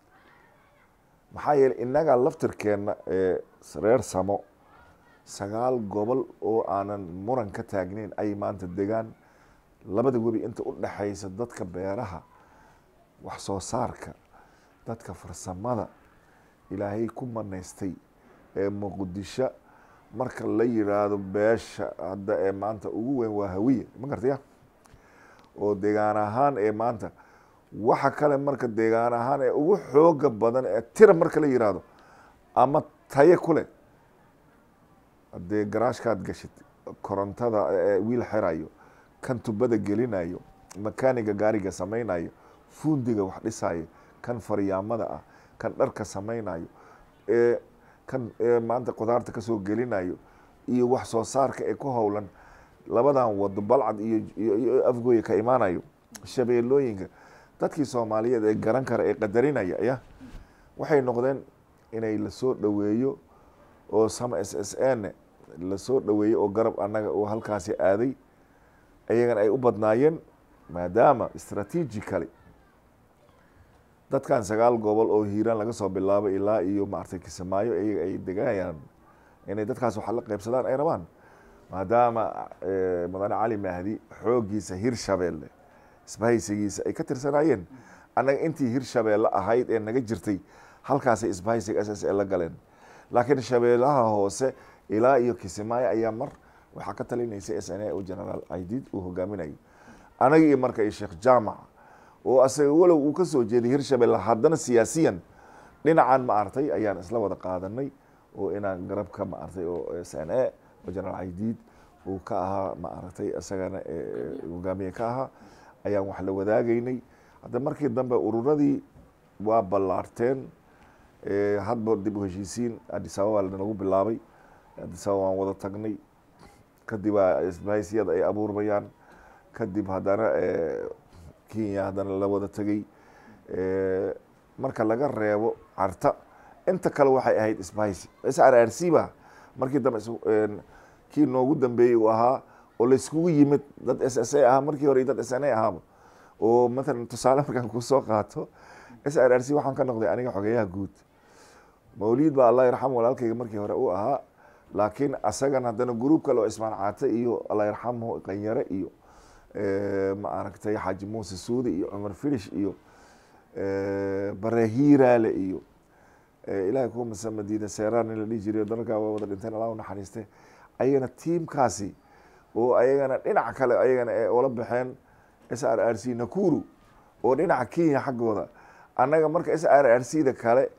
maxaa yeeley innaga laftirkeenna ee reer samo sagaal gobol oo aanan muran ka taagneyn ay maanta degaan labada webi inta u dhexaysa dadka beeraha wax soo saarka dadka farsamada ilaahay ku manaystay ee muqdisho marka la yiraahdo beesha hadda ee maanta ugu weyn waa hawiye ma gartaya oo deegaan ahaan ee maanta waxa kale marka deegaan ahaan ee ugu xooga badan ee tira marka la yiraahdo ama taye kule haddee garaashkaad gashid korontada wiil xerayo kan tubada gelinayo makaaniga gaariga samaynayo fuundiga wax dhisayo kan faryaamada ah kan dharka samaynayo ee kan maanta qudaarta kasoo gelinayo iyo wax soo saarka ee ku howlan labadan wado balcad iyo afgooya ka imaanayo shabeelooyinka dadkii soomaaliyeed ee garan kara ee qadarinaya ya waxay noqdeen inay lasoo dhoweeyo oo sama s s n lasoo dhoweeyo oo garab annaga oo halkaasi aaday ayagana ay u badnaayeen maadaama strategically dadkan sagaal gobol oo hiiraan laga soo bilaabo ilaa iyo maaragtay kisamaayo iyaga ay degayaan inay dadkaas waxa la qaybsadaan ay rabaan maadaama mudane cali mahdi xooggiisa hirshabeelle isbahaysigiisa ay ka tirsanaayeen annaga intii hirshabeelle ahayd ee naga jirtay halkaasay isbahaysiga s s e la galeen laakiin shabeellaha hoose ilaa iyo kisimaayo ayaa mar waxaa ka talinaysa s n a oo generaal caydiid uu hogaaminayo anaga iyo marka iyo sheekh jaamac oo asaga walow uu kasoo jeeday hirshabelle haddana siyaasiyan dhinacan ma artay ayaan isla wada qaadanay oo inaan garabka ma artay oo s n a oo generaal caydiid uu ka ahaa ma aragtay isagana hogaamiye ka ahaa ayaan wax la wadaagaynay hadda markii dambe ururadii waa ballaarteen hadba dib u heshiisiin adisababa lanagu bilaabay adisababa waan wada tagnay kadib aa isbahaysiyada ay abuurmayaan kadib haddana kenya haddana la wada tegey marka laga reebo carta inta kale waxay ahayd isbahaysi s r r c ba markii dambe kii noogu dambeeyey uu ahaa oo layskugu yimid dad s s a ahaa markii hore iyo dad s n a ahaaba oo matalan tusaale markaan kusoo qaato s r r c waxaan ka noqday aniga xogeyaha guud mawliid baa allah yarxam walaalkayga markii hore uu ahaa laakiin asagan haddana gruub kale oo ismaan caate iyo allah yarxamhu qanyare iyo ma aragtay xaaji muuse suudi iyo cumar filish iyo barehiiraale iyo ilahay kuwa mase madiina seeraan in la dhihi jiriyo dalkaa waa wada dhinteen allah unaxariiste ayagana tiimkaasi oo ayagana dhinac kale ayagana ee ula baxeen s r r c nakuru oo dhinaca kenya xaggooda annaga marka s r r c da kale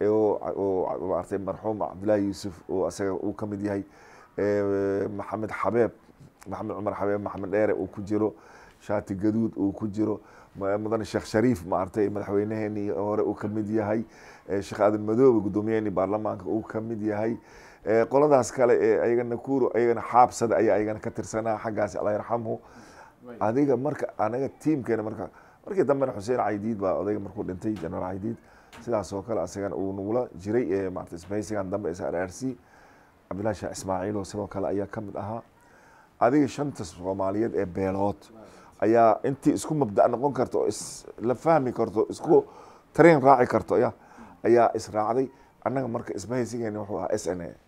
oo maartay marxuum cabdillahi yuusuf oo isaga uu ka mid yahay maxamed xabeeb maxamed cumar xabeeb maxamed dheere uu ku jiro shaati gaduud uu ku jiro mudane sheekh shariif maartay madaxweyneheenii hore uu ka mid yahay sheekh aadan madoobe guddoomiyaheenii baarlamaanka uu ka mid yahay qoladaas kale ee ayagana kuuro ayagana xaabsada ayaa ayagana ka tirsanaa xaggaasi allah yarxamhu adiga marka anaga tiimkeena marka markii dambena xuseen caydiid baa odayga markuu dhintay generaal caydiid sidaas oo kale asagana uu nugula jiray ee maarata isbahaysigan dambe s r r c cabdillahi sheekh ismaaciil oo sidoo kale ayaa ka mid ahaa adiga shanta soomaaliyeed ee beelood ayaa intii isku mabda noqon karta oo isla fahmi karto isku tareen raaci karto ya ayaa israacday annaga marka isbahaysigeena wuxuu ahaa s n a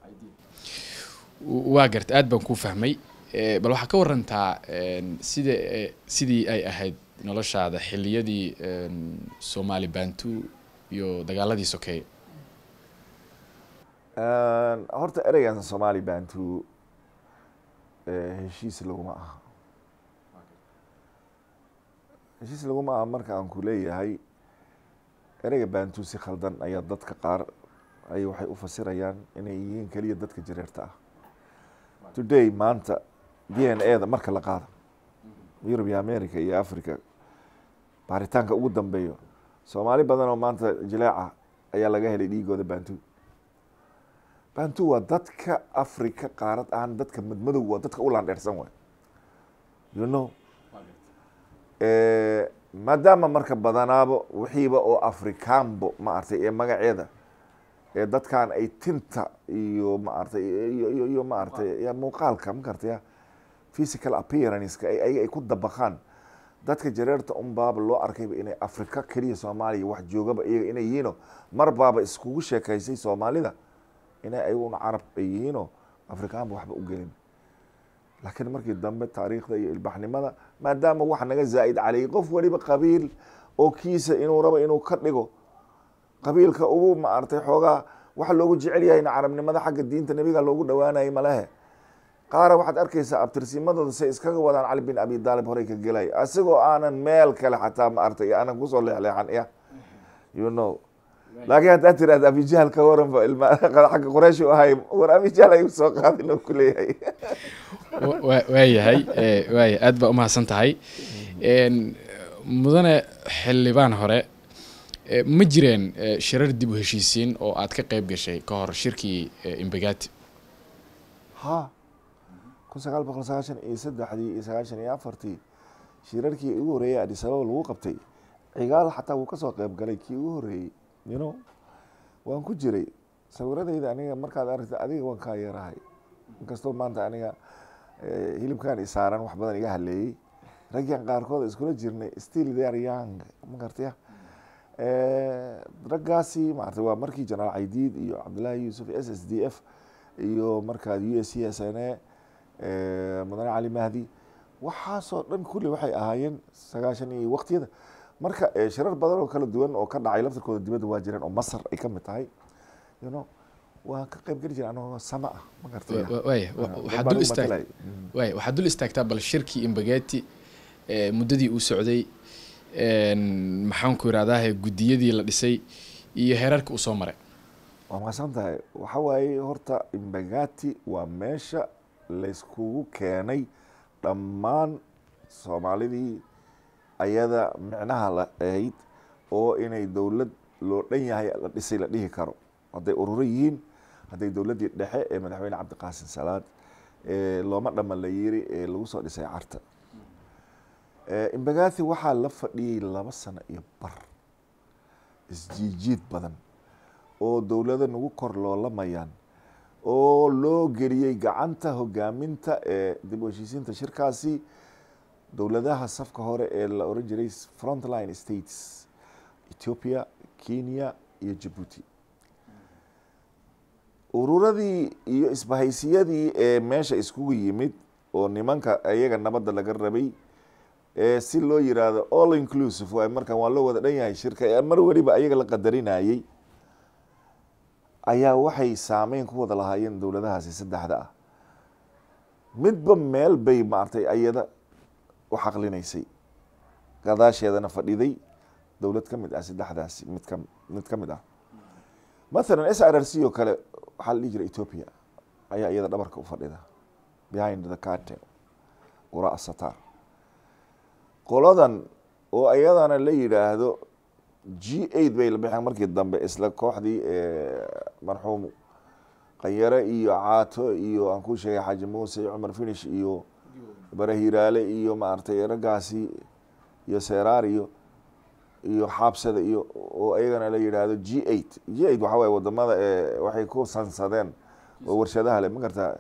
waa garta aad baan kuu fahmay bal waxaa ka warantaa sida sidii ay ahayd noloshaada xiliyadii soomaali bantu iyo dagaaladii sokeeye
horta ereygan somaali bantu heshiis laguma aha heshiis laguma aha marka aan ku leeyahay ereyga bantu si khaldan ayaa dadka qaar ay waxay u fasirayaan inay yihiin keliya dadka jareerta ah today maanta d n a da marka la qaado yurub iyo america iyo africa baaritaanka ugu dambeeyo soomaali badan oo maanta jileeca ayaa laga helay dhiigooda bantu bantu waa dadka africa qaarad ahaan dadka madmadow waa dadka u laandheersan waay you know maadaama marka badanaabo wixiiba oo afrikaanbo maaragtay ee magaceeda ee dadkan ay tinta iyo maaragtay iyo iyo maaragtay muuqaalka makartaya physical appearanceka ayaga ay ku dabaqaan dadka jareerta un baaba loo arkayba inay africa keliya soomaaliya wax joogaba iyaga inay yihiino mar baaba iskugu sheekaysay soomaalida inay ayaguna carab ay yihiinoo afrikaanba waxba u gelin laakiin markii dambe taariikhda iyo ilbaxnimada maadaama wax naga zaa'id caleyay qof weliba qabiil oo kiisa inuu rabo inuu ka dhigo qabiilka ugu maaragtay xoogaa waxa loogu jecel yahayna carabnimada xagga diinta nebiga loogu dhawaanayay malehe qaara waxaad arkaysaa abtirsimadooda say iskaga wadaan cali bin abi daalib horey ka gelay isagoo aanan meel kale xataa maaragtay aanan kusoo leexleexan ya you know laakiin haddaad tiraahda abijahl ka waranba ilma xagga quraysh u ahay war abijahl ay soo qaadin oo ku leeyahay
waayahay waaya aad baa umahadsan tahay mudane xildhibaan hore ma jireen shirar dib u heshiisiin oo aad ka qeyb gashay ka hor shirkii imbagati
ha kun sagaal boqol sagaashan iyo saddexdii iyo sagaashan iyo afartii shirarkii ugu horreeyay adis ababa lagu qabtay cigaal xataa wuu kasoo qeyb galay kii ugu horreeyey you know waan ku jiray sawiradayda aniga markaad aragta adiga waan kaa yarahay inkastoo maanta aniga hilibkan isaaran wax badan iga haleeyey raggan qaarkood iskula jirnay still there young ma gartaya raggaasi maarata waa markii jenaraal caydiid iyo cabdullaahi yuusuf s s d f iyo markaad u s c s n a mudane cali mahdi waxaasoo dhan kulli waxay ahaayeen sagaashan iyo waqtiyada marka shirar badan oo kala duwan oo ka dhacay laftirkooda dibadda waa jireen oo masar ay ka mid tahay you know waan ka qayb geli jira anagoo sama ah ma gartay
waaya waxaad dul istaag waaya waxaad dul istaagtaa bal shirkii imbagati muddadii uu socday maxaan ku irahdaah guddiyadii la dhisay iyo heerarka uu soo maray
waa mahadsan tahay waxa waaye horta imbagati waa meesha layskugu keenay dhammaan soomaalidii ayada micnaha la ahayd oo inay dowlad loo dhan yahay la dhisay la dhihi karo hadday ururo yihiin hadday dowladdii dhexe ee madaxweyne cabdiqaasim salaad looma dhama la yiri ee lagu soo dhisay carta imbagathi waxaa la fadhiyey laba sano iyo bar isjiijiid badan oo dowlado nagu kor loolamayaan oo loo geliyey gacanta hogaaminta ee dib u heshiisiinta shirkaasi dowladaha safka hore ee la oran jiray frontline states ethiopia kenya iyo jabuuti ururadii iyo isbahaysiyadii ee meesha iskugu yimid oo nimanka iyaga nabadda laga rabay ee si loo yiraahdo all inclusive waay markan waa loo wada dhan yahay shirka ee mar weliba ayaga la qadarinayey ayaa waxay saameyn ku wada lahaayeen dowladahaasi saddexda ah midba meel bay maaragtay ayada u xaqlinaysay gadaasheedana fadhiday dowlad ka mid ah saddexdaasi mid ka mid ka mid ah mathalan s r r c oo kale waxaa la dhihi jira ethiopia ayaa iyada dhabarka u fadhida behind the cartel ura satar qoladan oo ayadana la yidhaahdo g eight bay la bixeen markii dambe isla kooxdii marxuum qanyare iyo caato iyo aan ku sheegay xaaji muuse iyo cumar finish iyo bare hiraale iyo maaragtay raggaasi iyo seeraar iyo iyo xaabsada iyo oo ayagana la yidhaahdo g eight g eight waxa waye wadamada ee waxay ku sansadeen oo warshadaha le ma gartaa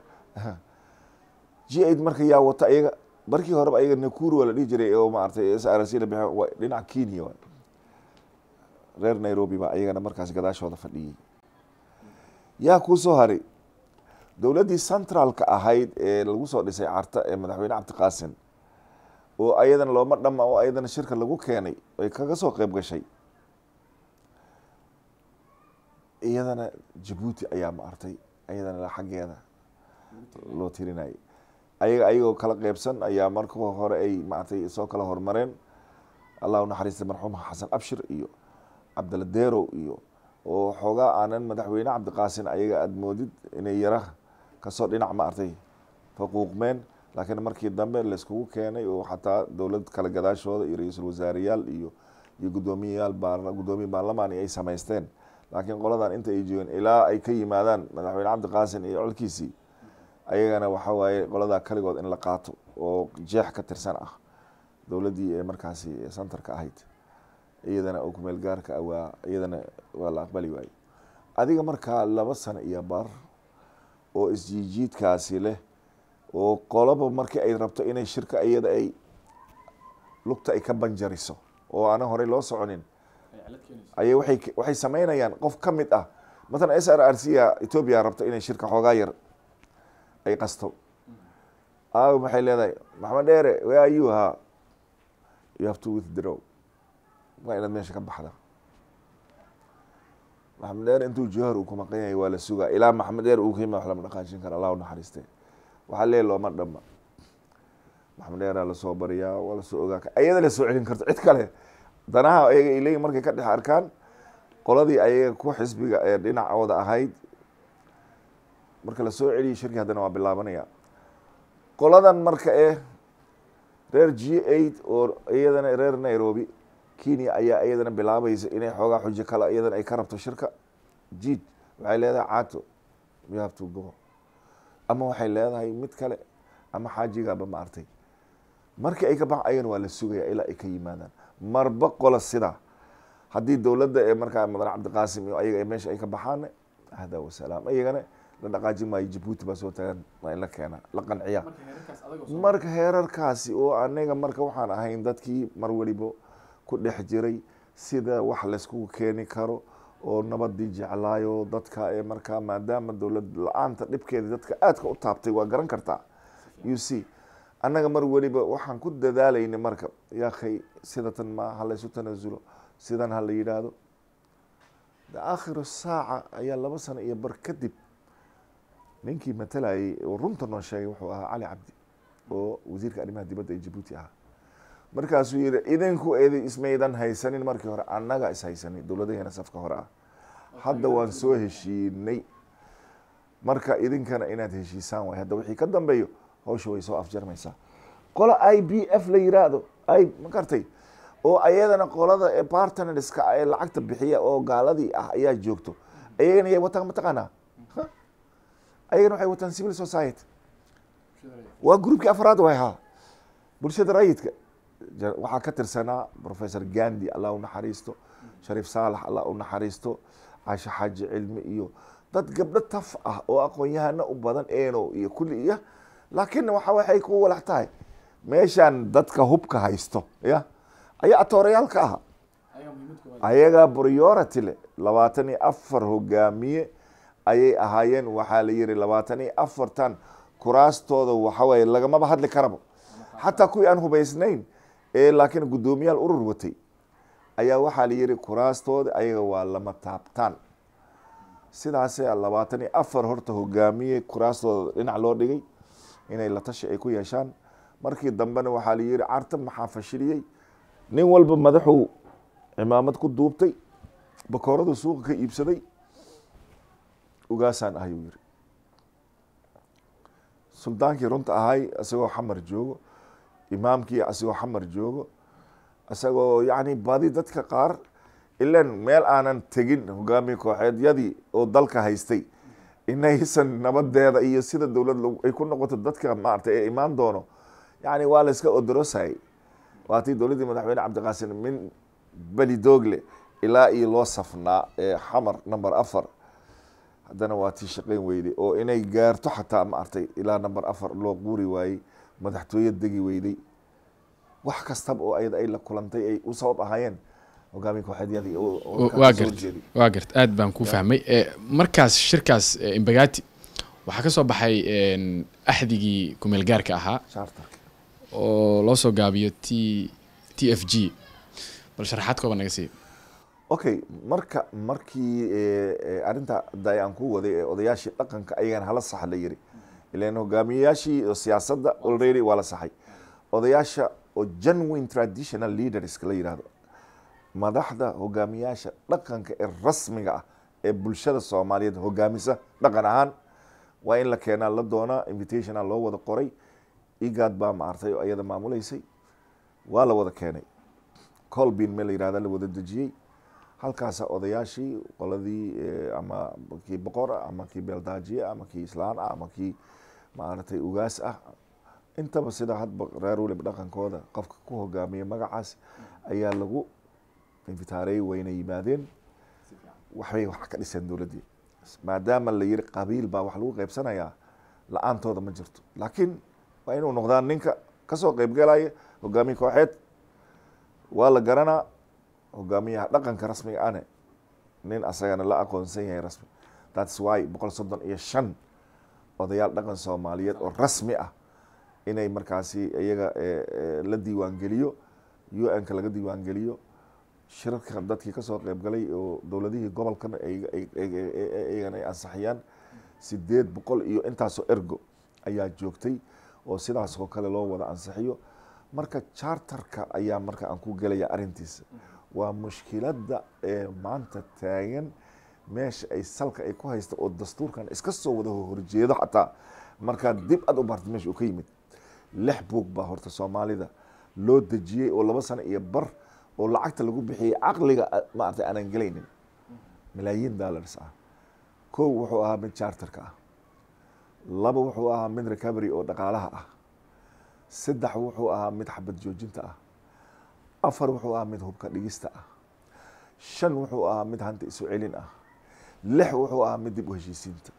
g eight marka yaa wata ayaga markii horeba ayaga nakuru waa la dhihi jiray oo maaragtay s r c la bixi waa dhinaca kenya waay reer nairobi baa ayagana markaas gadaashooda fadhiyey yaa kuu soo haray dowladdii centralka ahayd ee lagu soo dhisay carta ee madaxweyne cabdiqaasin oo ayadana looma dhama oo ayadana shirka lagu keenay ay kaga soo qeyb gashay iyadana jabuuti ayaa maartay ayadana xaggeeda loo tirinayay ayaga ayagoo kala qeybsan ayaa marka hore ay maaragtay soo kala hormareen allah u naxariista marxuum xasan abshir iyo cabdalla derow iyo oo xoogaa aanan madaxweyne cabdiqaasin ayaga aada moodid inay yara kasoo dhinac maartay faquuqmeen laakiin markii dambe layskugu keenay oo xataa dowlad kale gadaashooda iyo ra-iisul wasaareyaal iyo iyo guddoomiyayaal guddoomiye baarlamaani ay samaysteen laakiin qoladan inta ay joogeen ilaa ay ka yimaadaan madaxweyne cabdiqaasin iyo colkiisii ayagana waxa waaye qoladaa kaligood in la qaato oo jeex ka tirsan ah dowladdii ee markaasi centerka ahayd iyadana oo kumeel gaarka ah waa iyadana waa la aqbali waaye adiga markaa laba sano iyo bar oo isjiijiidkaasi leh oo qoloba markii ay rabto inay shirka iyada ay lugta ay ka banjariso oo aanan horey loo soconin ayay waay waxay sameynayaan qof ka mid ah mathalan s r r c a ethoobia rabto inay shirka xoogaa yar ay qasto aaw maxay leedahay maxamed dheere where are you ha you have to withdraw waa inaad meesha ka baxda maxamed dheer intuu johor uu ku maqan yahay waa la sugaa ilaa maxamed dheer uu kayima wax lama dhaqaajin kara allah u naxariiste waxaa lee looma dhama maxamed dheeraa lasoo bariyaa waa lasoo ogaa ayada la soo celin karto cid kale danaha ayaga ay leeyihin markay ka dhex arkaan qoladii ayaga ku xisbiga ee dhinacooda ahayd marka lasoo celiyay shirki haddana waa bilaabanaya qoladan marka ee reer g eight oo iyadana reer nairobi kenya ayaa iyadana bilaabaysa inay xoogaa xujo kale iyadana ay ka rabto shirka jiid waxay leedahay caato you have to go ama waxay leedahay mid kale ama xaajigaaba ma artay markii ay ka bax ayagana waa la sugaya ilaa ay ka yimaadaan marba qola sidaa haddii dowladda ee markaa madan cabdiqaasim iyo ayaga meesha ay ka baxaan ahda wasalaam iyagana la dhaqaajin maayo jabuuti baa soo tagaan waa in la keenaa la qanciya marka heerarkaasi oo aniga marka waxaan ahayn dadkii mar weliba ku dhex jiray sida wax layskugu keeni karo oo nabadii jeclaayo dadka ee markaa maadaama dowlad la-aanta dhibkeeda dadka aadka u taabtay waa garan kartaa u c annaga mar weliba waxaan ku dadaalayna marka yaakhay sidatan ma ha laysu tanaasulo sidan ha la yidhaahdo aakhiru saaca ayaa laba sano iyo bar kadib ninkii matalayay oo runta noo sheegay wuxuu ahaa cali cabdi oo wasiirka arrimaha dibadda ee jabuuti ahaa markaasuu yihi idinku edi ismaydan haysanin markii hore annaga is haysanin dowladaheena safka hore ah hadda waan soo heshiinay marka idinkana inaad heshiisaan waay hadda wixii ka dambeeyo hawsha way soo afjarmaysaa qola i b f la yiraahdo i ma gartay oo ayadana qolada ee partnerska ee lacagta bixiya oo gaaladii ah ayaa joogto ayagana yay wataan mataqaanaa ayagana waxay wataan civil society waa groupkii afraad way ahaa bulshada rayidka waxaa ka tirsanaa professor gandi allah u naxariisto shariif saalax allah u naxariisto caasho xaaji cilmi iyo dad gabdho taf ah oo aqoon-yahano u badan eno iyo kulli iyo laakiin waxa waxay ku walax tahay meeshaan dadka hubka haysto ya ayaa atoorayaalka aha ayagaa priority le labaatan iyo afar hogaamiye ayay ahaayeen waxaa la yihi labaatan iyo afartan kuraastooda waxaweye lagamaba hadli karaba xataa kuwii aan hubaysnayn ee laakiin guddoomiyaal urur watay ayaa waxaa la yihi kuraastooda ayaga waa lama taabtaan sidaase labaatan iyo afar horta hogaamiye kuraastooda dhinac loo dhigay inay la tashi ay ku yeeshaan markii dambena waxaa la yihi carta maxaa fashiliyey nin walba madaxuu cimaamad ku duubtay bakooradu suuqa ka iibsaday ugaasaan ahayuu yiri suldaankii runta ahay isagoo xamar joogo imaamkii isagoo xamar joogo isagoo yacni badi dadka qaar ilan meel aanan tegin hogaamiye kooxeedyadii oo dalka haystay inaysan nabadeeda iyo sida dowlad ay ku noqoto dadka maaragtay ee imaan doono yani waa la iska odorosayay waatii dowladdii madaxweyne cabdiqaasin min beli doogle ilaa iyo loo safnaa ee xamar number afar haddana waa tii shaqeyn weyday oo inay gaarto xataa maaragtay ilaa number afar loo quuri waayey madaxtooye degi weyday wax kastaba oo ayada ay la kulantay ay u sabab ahaayeen hogaamiya kooxeedyadii
waa gart waa gart aad baan ku fahmay markaas shirkaas imbagati waxaa ka soo baxay axdigii kumeel gaarka ahaa
charterka
oo loo soo gaabiyo t t f g bal sharaxaad kooban naga siiyo
okay marka markii arrinta da aan ku waday ee odayaashii dhaqanka ayagana hala sax la yiri ilan hogaamiyayaashii oo siyaasadda already waa la saxay odayaasha oo genuine traditional leaders la yidhahdo madaxda hogaamiyaasha dhaqanka ee rasmiga ah ee bulshada soomaaliyeed hogaamisa dhaqan ahaan waa in la keenaa la doonaa invitationa loo wada qoray igaad baa maartay oo iyada maamuleysay waa la wada keenay colbin me la yihahda la wada dejiyey halkaasa odayaashii qoladii ama kii boqor ah ama kii beeldaajiye ama kii islaan ah ama kii maaragtay ugaas ah intaba sida hadba reer weliba dhaqankooda qofka ku hogaamiya magacaas ayaa lagu infitaareey wayna yimaadeen waxbay wax ka dhiseen dowladdii maadaama la yiri qabiil baa wax lagu qeybsanayaa la-aantooda ma jirto laakiin waa inuu noqdaan ninka kasoo qeybgalaya hogaamiye kooxeed waa la garanaa hogaamiyaha dhaqanka rasmiga ane nin asagana la aqoonsan yahay rasmi thats why boqol soddon iyo shan odayaal dhaqan soomaaliyeed oo rasmi ah inay markaasi iyaga la diiwaangeliyo u n ka laga diiwaangeliyo shirarka dadkii kasoo qeybgalay oo dowladihii gobolkan iyagana ay ansaxiyaan sideed boqol iyo intaasoo ergo ayaa joogtay oo sidaas oo kale loo wada ansixiyo marka charterka ayaa marka aan ku gelaya arrintiisa waa mushkiladda ee maanta taagan meesha ay salka ay ku haysta oo dastuurkan iska soo wada horjeedo xataa markaad dib aad u barta meesha uu ka yimid lix buug baa horta soomaalida loo dejiyey oo laba sano iyo bar oo lacagta lagu bixiyey caqliga maaragtay aanan gelaynin malaayiin dollars ah kow wuxuu ahaa mid charterka ah laba wuxuu ahaa mid recovery oo dhaqaalaha ah saddex wuxuu ahaa mid xabad joojinta ah afar wuxuu ahaa mid hubka dhigista ah shan wuxuu ahaa mid hanta isu celin ah lix wuxuu ahaa mid dib u heshiisiinta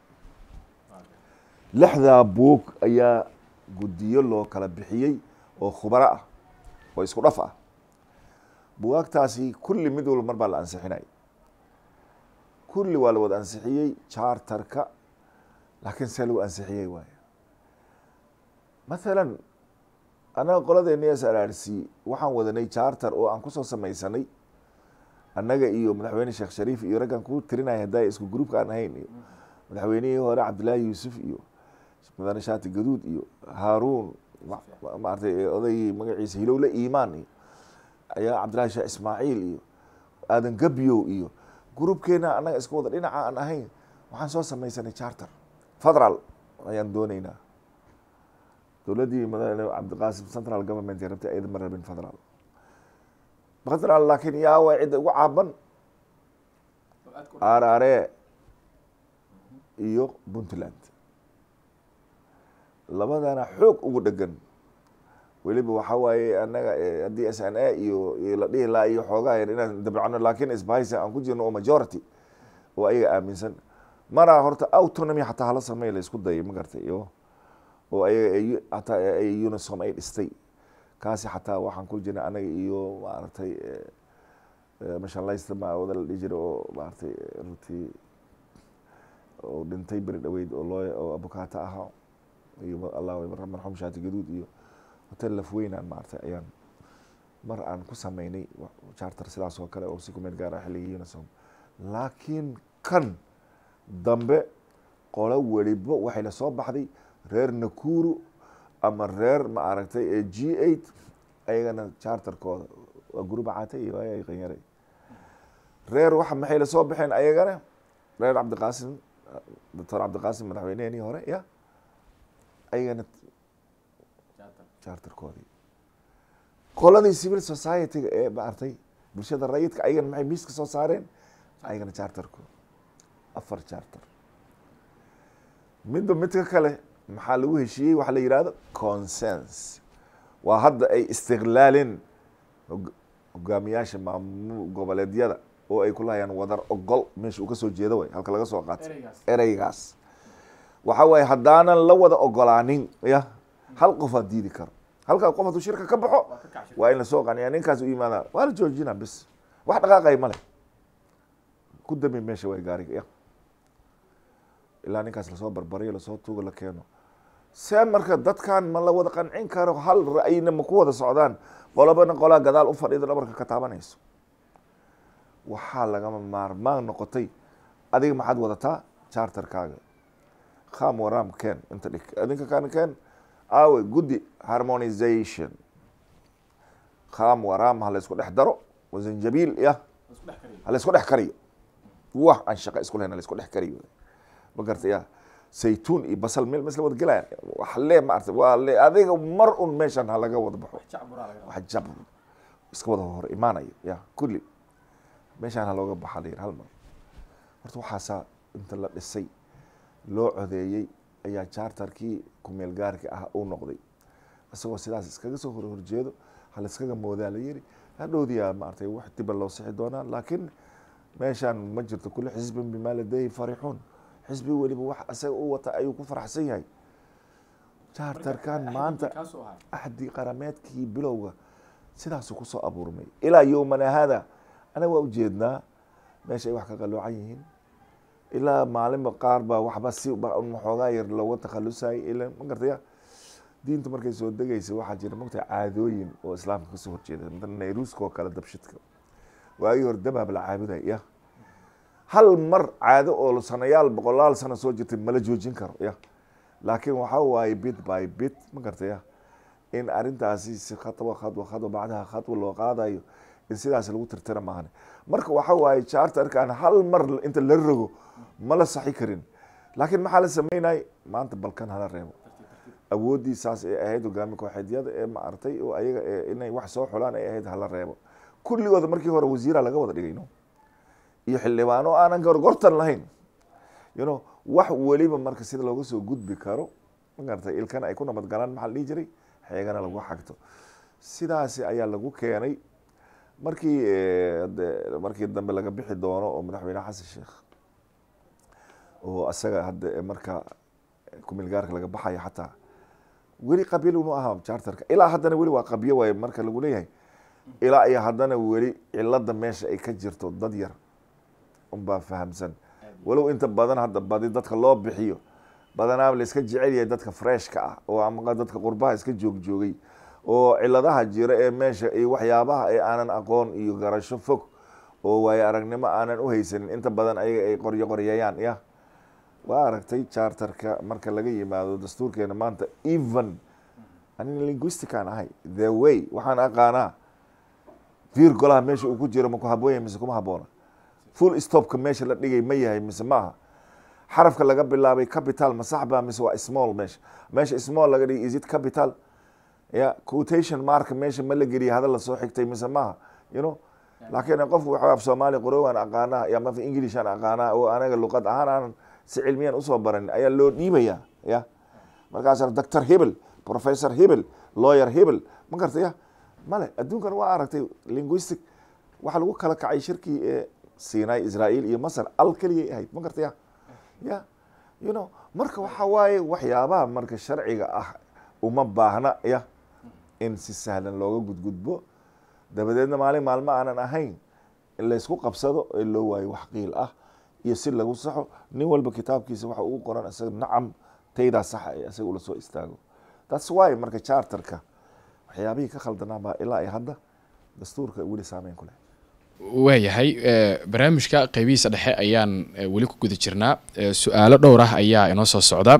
lixdaa buug ayaa guddiyo loo kala bixiyey oo khubaro ah oo isku dhaf ah bugaagtaasi kulli mid walba mar baa la ansixinay kulli waa la wada ansixiyey charterka laakiin see lagu ansixiyey waaya mathalan annaga qoladeena s r r c waxaan wadanay charter oo aan kusoo samaysanay annaga iyo madaxweyne sheekh shariif iyo raggan ku tirinaya haddaa isku gruupka aan ahayn iyo madaxweynihii hore cabdillaahi yuusuf iyo mudane shaati gaduud iyo haaruun maaragtay odaygii magaciisa hilowle iimaan iyo ayaa cabdillahi sheekh ismaaciil iyo aadan gabyow iyo gruubkeena annaga isku wada dhinaca aan ahayn waxaan soo samaysanay charter federal ayaan dooneynaa dowladdii madaxweyne cabdiqaasim central government ee rabtay ayada ma rabin federal federal laakiin yaa way cidda ugu caaban arare iyo puntland labadana xoog ugu dhegan weliba waxaa waaye annaga haddii s n a iyo iyo la dhihi laha iyo xoogaa yar inaan dabcano laakiin isbahaysa aan ku jirno oo majority oo ayaga aaminsan maraa horta autonomy xataa hala sameey la isku dayay ma gartay iyo oo ayaga hataa ay unisom ay dhistay kaasi xataa waxaan ku jirnay anaga iyo maaragtay mashallaysta ma wada la dhihi jiray oo maaragtay runtii oo dhintay beri dhaweyd oo loo oo abukaato ahaa iyo allah marxum shaati gaduud iyo hotel lafweynaan maaragtay ayaan mar aan ku sameynay charter sidaas oo kale oo si kumeed gaara xilligii unisom laakiin kan dambe qolo weliba waxay la soo baxday reer nakuru ama reer ma aragtay ee g eight ayagana charterkooda waa guruba caatay iyo ay qanyare reer waxa maxay la soo baxeen ayagana reer cabdiqaasim doctor cabdiqaasim madaxweyneheenii hore ya ayagana charterkoodii qoladii civil society-ga ee maartay bulshada rayidka ayagana maxay miiska soo saareen ayagana charterkooda afar charter midba midka kale maxaa lagu heshiiyey waxa la yidhahdo consens waa hadda ay istiqlaalin hogaamiyaasha maamu goboleedyada oo ay ku lahayaan wadar ogol meesha uu kasoo jeedo way halka laga soo qaatay ereygaas waxa waaye haddaanan la wada ogolaanin ya hal qof aa diidi karo halkaa qof hadduu shirka ka baxo waa in lasoo qaniya ninkaas u yimaada waa la joojina bis wax dhaqaaqay male ku dami meesha way gaariga ya ilaa ninkaas lasoo barbariyo lasoo tuugo la keeno see marka dadkan ma la wada qancin karo hal ra'yina ma ku wada socdaan qolobana qolaa gadaal u fadhida dhabarka ka taabanayso waxaa lagama maarmaan noqotay adiga maxaad wadataa charterkaaga kham waram ken inta dhig adinka kan ken awe guddi harmonization kham waram ha la isku dhex daro wasanjabiil ya ha la isku dhex kariyo wax aan shaqa isku lahayn ha la isku dhex kariyo ma garta ya saytuun iyo basal meel mesla wada gelaya wax le maarta waa le adiga mar un meeshan ha laga wada baxo wax jab iska wada hor imaanayo ya kulli meeshaan ha looga baxa layir hal mar horta waxaasaa inta la dhisay loo codeeyey ayaa charterkii kumeel gaarka ah uu noqday isagoo sidaas iskaga soo hor horjeedo hala iskaga moodaa la yiri hadhowdiyaa maartay wax diba loo sixi doonaa laakiin meeshaan ma jirto kulli xisbin bimaa ladayhi farixuun xisbi weliba wax isaga u wata ayuu ku faraxsan yahay charterkan maanta axdi qarameedkii bilowga sidaasuu kusoo abuurmay ilaa yowmana hada anaga waa ujeednaa meesha ay wax ka qaloocan yihiin ilaa maalinba qaar baa waxba si waxoogaa yar looga takhalusayay ila ma gartaya diintu markay soo degaysa waxaa jira mogta caadooyin oo islaamka kasoo horjeeda nayruuska oo kale dabshidka waagii hore dabaab la caabuday ya hal mar caado oo sanayaal boqolaal sano soo jirtay mala joojin karo ya laakiin waxaa waaye bit by bit ma gartaya in arrintaasi si khatwa khadwa khadwa bacdaha khadwa loo qaadayo in sidaas lagu tirtira maahane marka waxa waaye charterkan hal mar inta la rogo ma la saxi karin laakiin maxaa la sameynay maanta balkan hala reebo awooddii saas ay ahayd hogaami kooxeedyada ee maartay oo ayaga inay wax soo xulaan ay ahayd hala reebo kulligooda markii hore wasiira laga wada dhigay no iyo xildhibaano aanan gorgortan lahayn you know wax weliba marka sida looga soo gudbi karo ma garatay ilkana ay ku nabad galaan maxaa la dhihi jiray xeegana lagu xagto sidaasi ayaa lagu keenay markii markii dambe laga bixi doono oo madaxweyne xasan sheekh oo isaga hadda marka kumil gaarka laga baxayo xataa weli qabiil unu ahaa charterka ilaa haddana weli waa qabyo waay marka lagu leeyahay ilaa iyo haddana weli cilada meesha ay ka jirto dad yar unbaa fahamsan walow inta badan hadda badi dadka loo bixiyo badanaaba la iska jecel yahay dadka freshka ah oo ama dadka qurbaha iska joogjoogay oo ciladaha jira ee meesha iyo waxyaabaha ee aanan aqoon iyo garasho fog oo waayo aragnimo aanan u haysanin inta badan ayaga ay qoryo qoryayaan ya waa aragtay charterka marka laga yimaado dastuurkeena maanta even anina linguisticaan ahay the way waxaan aqaanaa vir golaha meesha uu ku jiro maku haboon yahay mise kuma haboona full stopka meesha la dhigay ma yahay mise maaha xarafka laga bilaabay capital ma sax baa mise waa small meesha meesha small laga dhigay is it capital ya quotation marka meesha ma la geliya hadal lasoo xigtay mise maaha you know laakiin qofku waxa af soomaali qorowaan aqaanaa ya mafa englishaan aqaanaa oo anaga luqad ahaan aanan si cilmiyan usoo baran ayaa loo dhiibaya ya markaasa doctor hebel professor hebel lawyer hebel ma garta ya male adduunkan waa aragtay linguistic waxaa lagu kala kacay shirkii ee sinai israel iyo masar al keligay ahayd ma garta ya ya you know marka waxa waaye waxyaabaha marka sharciga ah uma baahna ya in si sahlan looga gudgudbo dabadeedna maalin maalmo aanan ahayn in laysku qabsado ee loo waayo wax qiil ah iyo si lagu saxo nin walba kitaabkiisa waxa ugu qoran isaga nacam taydaa saxa ee isaga ula soo istaago thats why marka charterka waxyaabihii ka khaldanaabaa ilaa ay hadda dastuurka weli saameyn ku leh
waayahay barnaamijka qeybihiisa dhexe ayaan weli ku guda jirnaa su-aalo dhowr ah ayaa inoo soo socda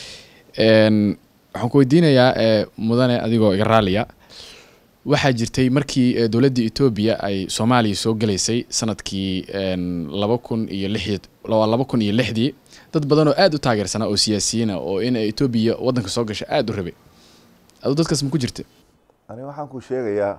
waxaan ku weydiinayaa mudane adigoo iga raaliya waxaa jirtay markii dowladda etoobiya ay soomaaliya soo gelaysay sanadkii laba kun iyo lixi laba kun iyo lixdii dad badan oo aada u taageersanaa oo siyaasiyiina oo in etoobiya waddanka soo gasha aada u rabay aduu dadkaas ma ku jirta
ani waxaan ku sheegayaa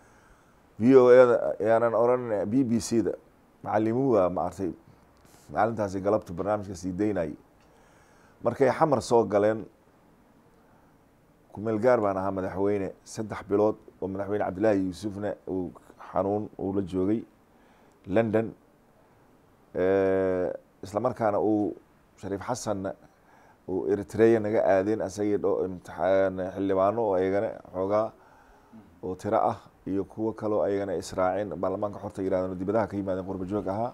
v o eda yaanan oran b b c da macalimuwa maartay maalintaasi galabta barnaamijka sii daynayay markay xamar soo galeen kumeel gaar baan ahaa madaxweyne saddex bilood oo madaxweyne cabdillaahi yuusufna uu xanuun uu la joogay london isla markaana uu shariif xasanna uu eritreya naga aadeen asagii dho imtixaan xildhibaano oo ayagana xoogaa oo tiro ah iyo kuwo kaloo ayagana israaceen baarlamaanka xorta yirahdeen dibadaha ka yimaadeen qurba joog ahaa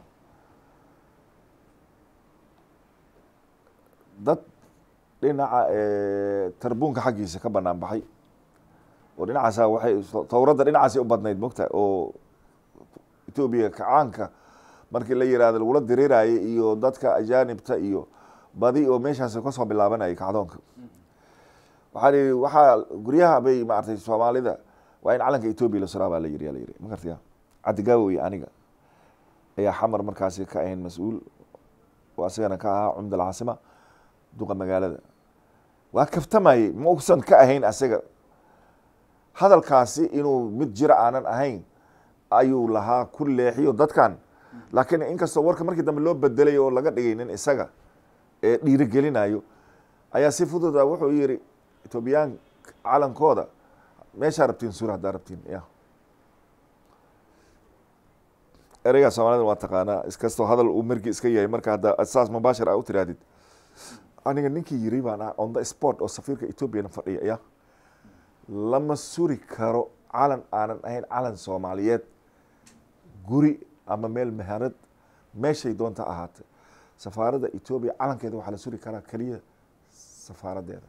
dad dhinaca tarbuunka xaggiisa ka banaan baxay oo dhinacaasa waxay towradda dhinacaasay u badnayd mogta oo etoobiya kacaanka markii la yirahdo lagula diriirayay iyo dadka ajaanibta iyo badi oo meeshaas kasoo bilaabanayay kacdoonka waxaa lihi waxaa guryaha bay maaragtay soomaalida waa in calanka etoobiya la suraa baa la yiri la yiri ma gartaya cabdigaawo iyo aniga ayaa xamar markaasi ka ahayn mas-uul oo asagana ka ahaa cumda alcaasima duqa magaalada waa kaftamayey ma usan ka ahayn asaga hadalkaasi inuu mid jira aanan ahayn ayuu lahaa ku leexiyo dadkan laakiin inkastoo warka markii dambe loo bedelay oo laga dhigay nin isaga ee dhiirigelinayo ayaa si fududa wuxuu yiri etoobiyaan calankooda meeshaa rabtiin suura haddaa rabtiin ya ereygaa soomaalida waa taqaanaa iskastoo hadal uu markii iska yahay marka hadda saas mubaashir a u tirahdid aniga ninkii yiri baan ah on the sport oo safiirka etoobiyana fadhiya ya lama suri karo calan aanan ahayn calan soomaaliyeed guri ama meel maharad meeshay doonta ahaatay safaaradda etoobiya calankeeda waxaa la suri karaa keliya safaaradeeda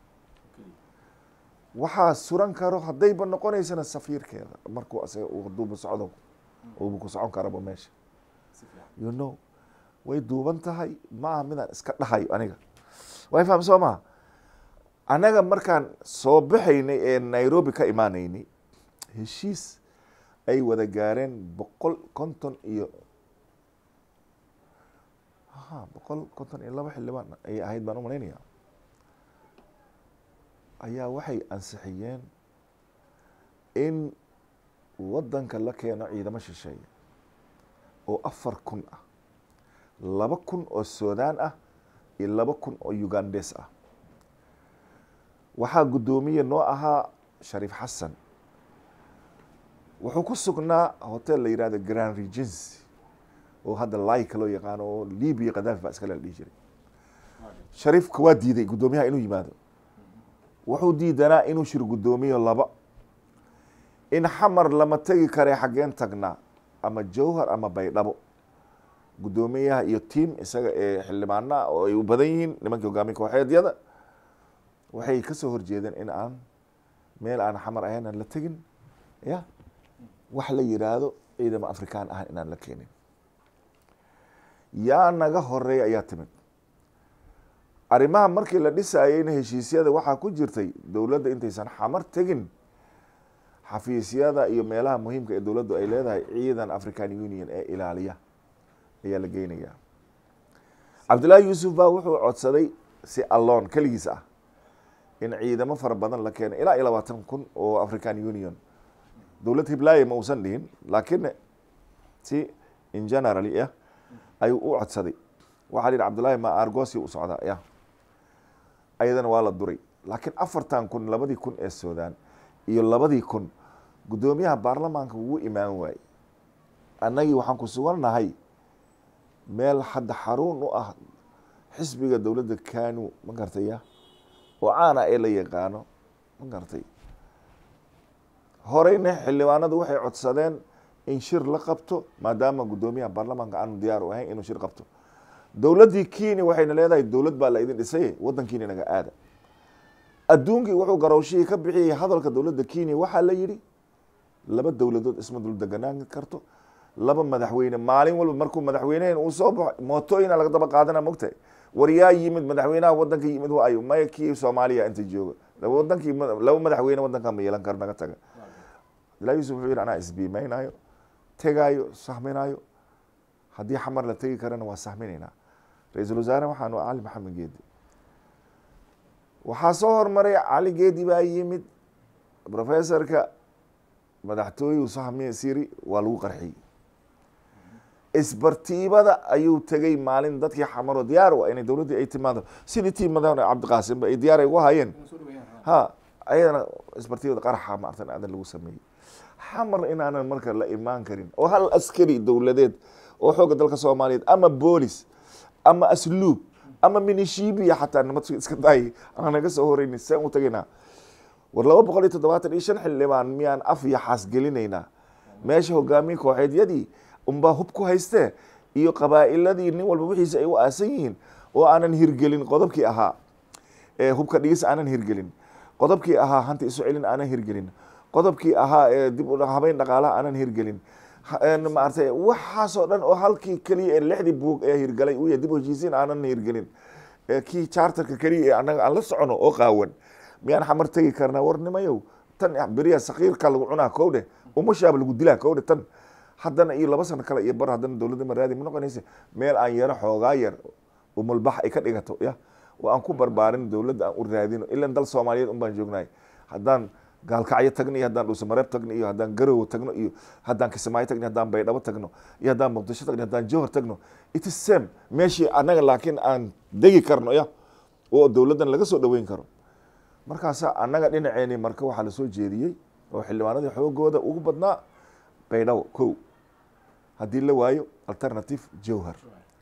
waxaa suran karo haddayba noqonaysana safiirkeeda markuu asaga haduuba socdo uuba ku socon karaba meesha you know way duuban tahay ma aha midaan iska dhahayo aniga way faham soo maha annaga markaan soo baxaynay ee nairobi ka imaanaynay heshiis ay wada gaareen boqol konton iyo ha boqol konton iyo laba xildhibaan ayay ahayd baan u malaynaya ayaa waxay ansixiyeen in waddanka la keeno ciidamo shisheeye oo afar kun ah laba kun oo sudan ah iyo laba kun oo ugandes ah waxaa guddoomiye noo ahaa shariif xasan wuxuu ku sugnaa hotel la yihahdo grand regency oo hadda laika loo yaqaano oo libia khadafi baa iskale la dhihi jiray shariifka waa diiday guddoomiyaha inuu yimaado wuxuu diidanaa inuu shir guddoomiyo laba in xamar lama tegi kare xaggeen tagnaa ama jawhar ama baydhabo guddoomiyaha iyo tiam isaga ee xildhibaanaa oo ay u badan yihiin nimankii hogaamiya kooxeedyada waxay kasoo horjeedeen in aan meel aan xamar ahayn aan la tegin ya wax la yiraahdo ciidamo afrikaan ahan inaan la keenin yaa naga horeeya ayaa timid arrimaha markii la dhisayeyna heshiisyada waxaa ku jirtay dowladda intaysan xamar tegin xafiisyada iyo meelaha muhiimka ee dowladdu ay leedahay ciidan african union ee ilaaliya ayaa la geynayaa cabdullaahi yuusuf baa wuxuu codsaday si alloon keligiis ah in ciidamo fara badan la keeno ilaa iyo labaatan kun oo african union dowlad hiblaaye ma uusan dhihin laakiin si in generally ah ayuu u codsaday waxaa la yidhi cabdullaahi ma argosi u socdaa ya ayadana waa la duray laakiin afartan kun labadii kun ee sudan iyo labadii kun guddoomiyaha baarlamaanka wuu imaan waayey annagii waxaan ku sugannahay meel hadda xaruun u ah xisbiga dowladda kanu ma gartaya oo caana ee la yaqaano ma gartay horeyna xildhibaanadu waxay codsadeen in shir la qabto maadaama guddoomiyaha baarlamaanka aanu diyaar u ahayn inuu shir qabto dowladdii kenya waxayna leedahay dowlad baa la idin dhisay waddankiina naga aada adduunkii wuxuu garowshihii ka bixiyey hadalka dowladda kenya waxaa la yidhi laba dowladood isma dul deganaan karto laba madaxweyne maalin walba markuu madaxweynehen uu soo baxo mootooyina laga daba qaadana mogtahay war yaa yimid madaxweynaha waddanka yimid waa ayo maya kii soomaaliya inta jooga wadankii laba madaxweyne waddanka ma yeelan karo naga taga abdullahi yusuf wuxuu yidhi anaa isbiimaynayo tegaayo sahminayo haddii xamar la tegi karana waa sahminaynaa ra-iisul wasaare waxaanu cali maxamed geedi waxaa soo hormaray cali geedi baa yimid professorka madaxtooyuu sahmi siri waa lagu qarxiyey isbartiibada ayuu tegay maalin dadkii xamaro diyaar u ah inay dowladdii ay timaado sidii tiimadan cabdiqaasimba ay diyaar ay ugu hayeen ha ayadana isbartiibada qaraxa maartan aadan lagu sameeyey xamar inaanan marka la imaan karin oo hal askari dowladeed oo xooga dalka soomaaliyeed ama boolis ama asluub ama minishibiya xataa nabad iska daayay aan naga soo horeynin saan u tagaynaa war laba boqol iyo toddobaatan iyo shan xildhibaan miyaan af iyo xaas gelinaynaa meesha hogaamiye kooxeedyadii unbaa hub ku haystee iyo qabaa'iladii nin walba wixiisa ay u aasan yihiin oo aanan hirgelin qodobkii ahaa ee hubka dhigis aanan hirgelin qodobkii ahaa hanti isu celin aanan hirgelin qodobkii ahaa ee dib u habeyn dhaqaalaha aanan hirgelin maaragtay waxaasoo dhan oo halkii keliya ee lixdii buug ee hirgalay uu yahay dib u heshiisiin aanan hirgelin kii charterka keliya ee annaga aan la socono oo qaawan miyaan xamar tegi karnaa warnimayow tan beriya sakiirka lagu cunaa kowdhe umashaaba lagu dilaa kowdhe tan haddana iyo laba sano kale iyo bar haddana dowladda maraadi ma noqonaysa meel aan yaro xoogaa yar umulbax ay ka dhigato ya oo aan ku barbaarin dowladda aan u raadino ilan dal soomaaliyeed un baan joognahay haddaan gaalkacyo tagno iyo haddaan dhuusamareeb tagno iyo haddaan garowe tagno iyo haddaan kismaayo tagno haddaan baydhabo tagno iyo haddaan muqdisho tagno haddaan jowhar tagno it is same meeshii annaga laakiin aan degi karno ya oo dowladdan laga soo dhaweyn karo markaasa annaga dhinaceeni marka waxaa lasoo jeediyey oo xildhibaanadii xoogooda ugu badnaa baydhabo kow haddii la waayo alternative jowhar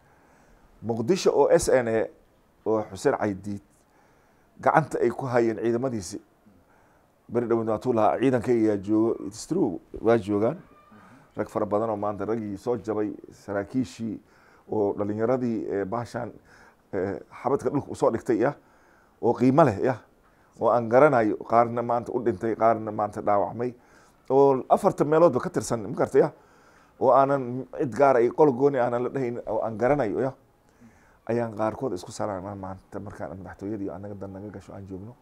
muqdisho oo s n a oo xuseen caydiid gacanta ay ku hayeen ciidamadiisi beri dhaweyd waatuu lahaa ciidankayga yaa joogo stru waa joogaan rag fara badan oo maanta raggii soo jabay saraakiishii oo dhalinyaradii baashaan xabadka dhulka usoo dhigtay yah oo qiimo leh yah oo aan garanayo qaarna maanta u dhintay qaarna maanta dhaawacmay oo afartan meeloodba ka tirsan makarta yah oo aanan cid gaara iyo qol gooni aanan la dhahayn oo aan garanayo yah ayaan qaarkood isku salaanaa maanta markaan madaxtooyadii annaga dan naga gasho aan joogno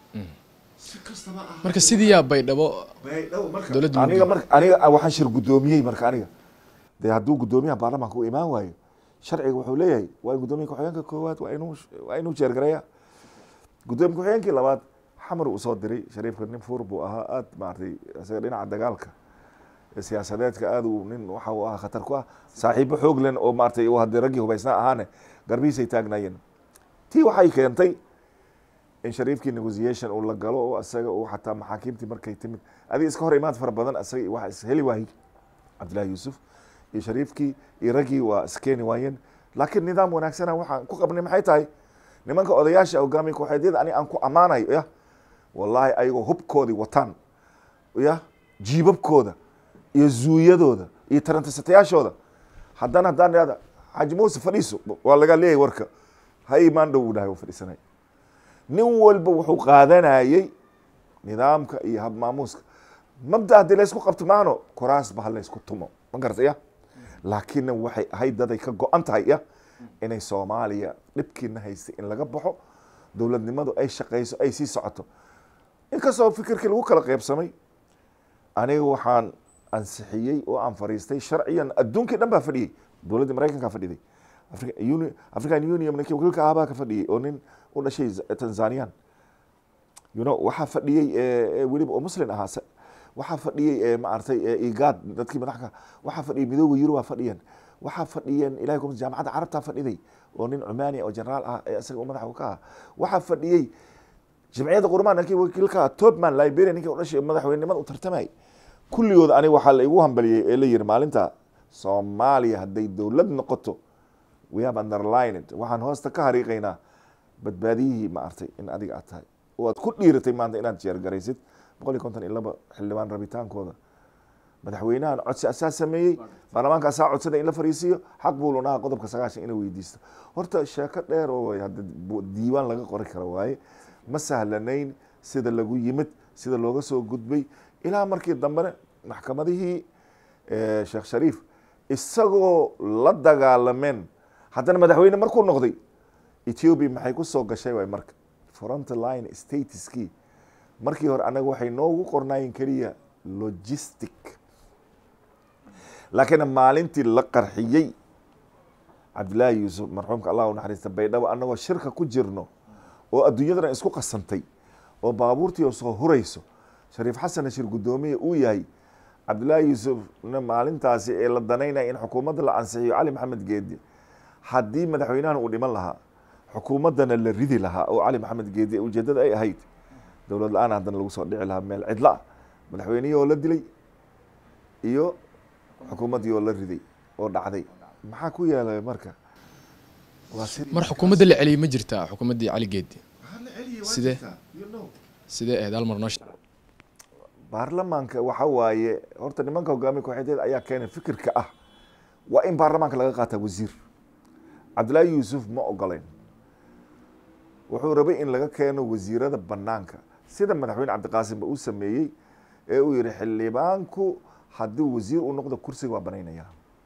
marka sidiiyaa baydhabo dowladda
aniga mar aniga waxaan shir guddoomiyey marka aniga dee hadduu guddoomiyaha baarlamaanka u imaan waayo sharciga wuxuu leeyahay waa in guddoomiya ku-xigeenka koowaad waa inuu waa inuu jeergareeya guddoomiya ku-xigeenkii labaad xamar uu soo diray shariifka nin fuur buu ahaa aad maaragtay isaga dhinaca dagaalka siyaasadeedka aad uu nin waxa uu ahaa khatar ku ah saaxiibo xoog len oo maaragtay haddii raggii hubaysnaa ahaane garbihiisay taagnaayeen tii waxay keentay in shariifkii negotiation uu la galo oo isaga uu xataa maxaakiimtii markay timid adig iska hor imaad fara badan isaga waxa isheli waayey cabdillahi yuusuf iyo shariifkii iyo raggii waa iskeeni waayeen laakiin nidaam wanaagsana waxaan ku qabnay maxay tahay nimanka odayaasha hogaamiya kooxeedyada ani aan ku ammaanayo ya wallaahi ayagoo hubkoodii wataan ya jiibabkooda iyo zuuyadooda iyo tarantasatayaashooda haddana haddaan ihahda xaaji muuse fadhiiso waa laga leeyahay warka ha imaan dhow uu dhahay fadhiisanay nin walba wuxuu qaadanayey nidaamka iyo habmaamuuska mabda haddii laysku qabto maano kuraasba ha laysku tumo ma garata ya laakiinna waxay ahayd daday ka go-an tahay ya inay soomaaliya dhibkiina haystay in laga baxo dowladnimadu ay shaqeyso ay sii socoto inkastoo fikirkii lagu kala qeybsamay aniga waxaan ansixiyey oo aan fariistay sharciyan adduunkii dhan baa fadhiyey dowladdii maraykankaa fadhiday african union ninkii wakiilka ahabaa ka fadhiyey oo nin u dhashay tanzanian you know waxaa fadhiyey weliba oo muslin ahaa waxaa fadhiyey maaragtay igad dadkii madaxka waxaa fadhiyey midooda yurubaa fadhiyeen waxaa fadhiyeen ilahay kuma jaamacadda carabtaa fadhiday oo nin cumaani oo generaal ah ee isaga madaxa ka ah waxaa fadhiyey jamciyadda qurmaan ninkii wakiilka ah topman liberia ninkii u dhashay madaxweynenimada u tartamay kulligood aniga waxaa la igu hambaliyey ee la yiri maalinta soomaaliya hadday dowlad noqoto we have underlined waxaan hoosta ka hariiqaynaa badbaadiyihii maartay in adiga aad tahay oo aad ku dhiiratay maanta inaad jeergaraysid boqol iyo konton iyo laba xildhibaan rabitaankooda madaxweynahan codsi asaa sameeyey baarlamaanka asaa codsaday in la fariisiiyo xaq buu lunaha qodobka sagaashan inay weydiisto horta sheeko dheer oo hadda diiwaan laga qori karo waaye ma sahlanayn sida lagu yimid sida looga soo gudbay ilaa markii dambena maxkamadihii sheekh shariif isagoo la dagaalameen haddana madaxweyne markuu noqday ethiopia maxay ku soo gashay waay marka frontline statuskii markii hore anaga waxay noogu qornaayeen keliya logistic laakiin maalintii la qarxiyey cabdillaahi yuusuf marxuumka allah u naxariista baydhabo annagoo shirka ku jirno oo adduunyadana isku qasantay oo baabuurtii oo soo hurayso shariif xasanna shir guddoomiya uu yahay cabdullaahi yuusufna maalintaasi ee la danaynaya in xukuumadda la ansixiyo cali maxamed geedi haddii madaxweynahan uu dhiman lahaa xukuumaddana la ridi lahaa oo cali maxamed geedi ujeeddada ay ahayd dowlad la-aan haddana lagu soo dhici lahaa meel cidla ah madaxweynihii oo la dilay iyo xukuumaddii oo la riday oo dhacday maxaa ku yeelay marka waa sidii
mar xukuumadda la celiyey ma jirtaa xukuumaddii cali geedi sidee sidee ahayd hal mar noo sheeg
baarlamaanka waxa waaye horta nimanka hogaamiya kooxeedeed ayaa keenay fikirka ah waa in baarlamaanka laga qaataa wasiir cabdullaahi yuusuf ma ogoleyn wuxuu rabay in laga keeno wasiirada banaanka sida madaxweyne cabdiqaasimba uu sameeyey ee uu yihi xildhibaanku haddii wasiir uu noqdo kursiga waa banaynaya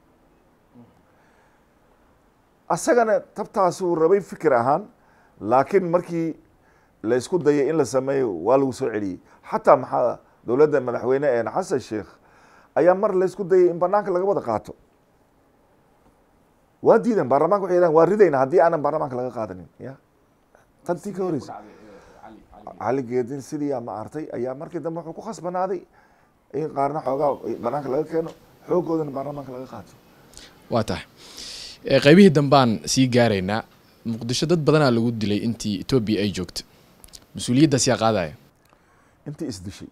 asagana tabtaasuu rabay fikir ahaan laakiin markii la isku dayay in la sameeyo waa lagu soo celiyey xataa maxaa dowladda madaxweyne een xasan sheekh ayaa mar la isku dayay in banaanka laga wada qaato waa diidan baarlamaanka waxay yidhahan waa ridayna haddii aanan baarlamaanka laga qaadanin ya tantii ka horeysa cali geedin sidii ma artay ayaa markii dambe wuxuu ku khasbanaaday in qaarna xoogaa banaanka laga keeno xoogoodana baarlamaanka laga qaato
waa tahay Eh, qaybihii dambaan sii gaaraynaa muqdisho dad badanaa lagu dilay intii etoobiya ay joogto mas-uuliyaddaas yaa qaadaya
intii isdishay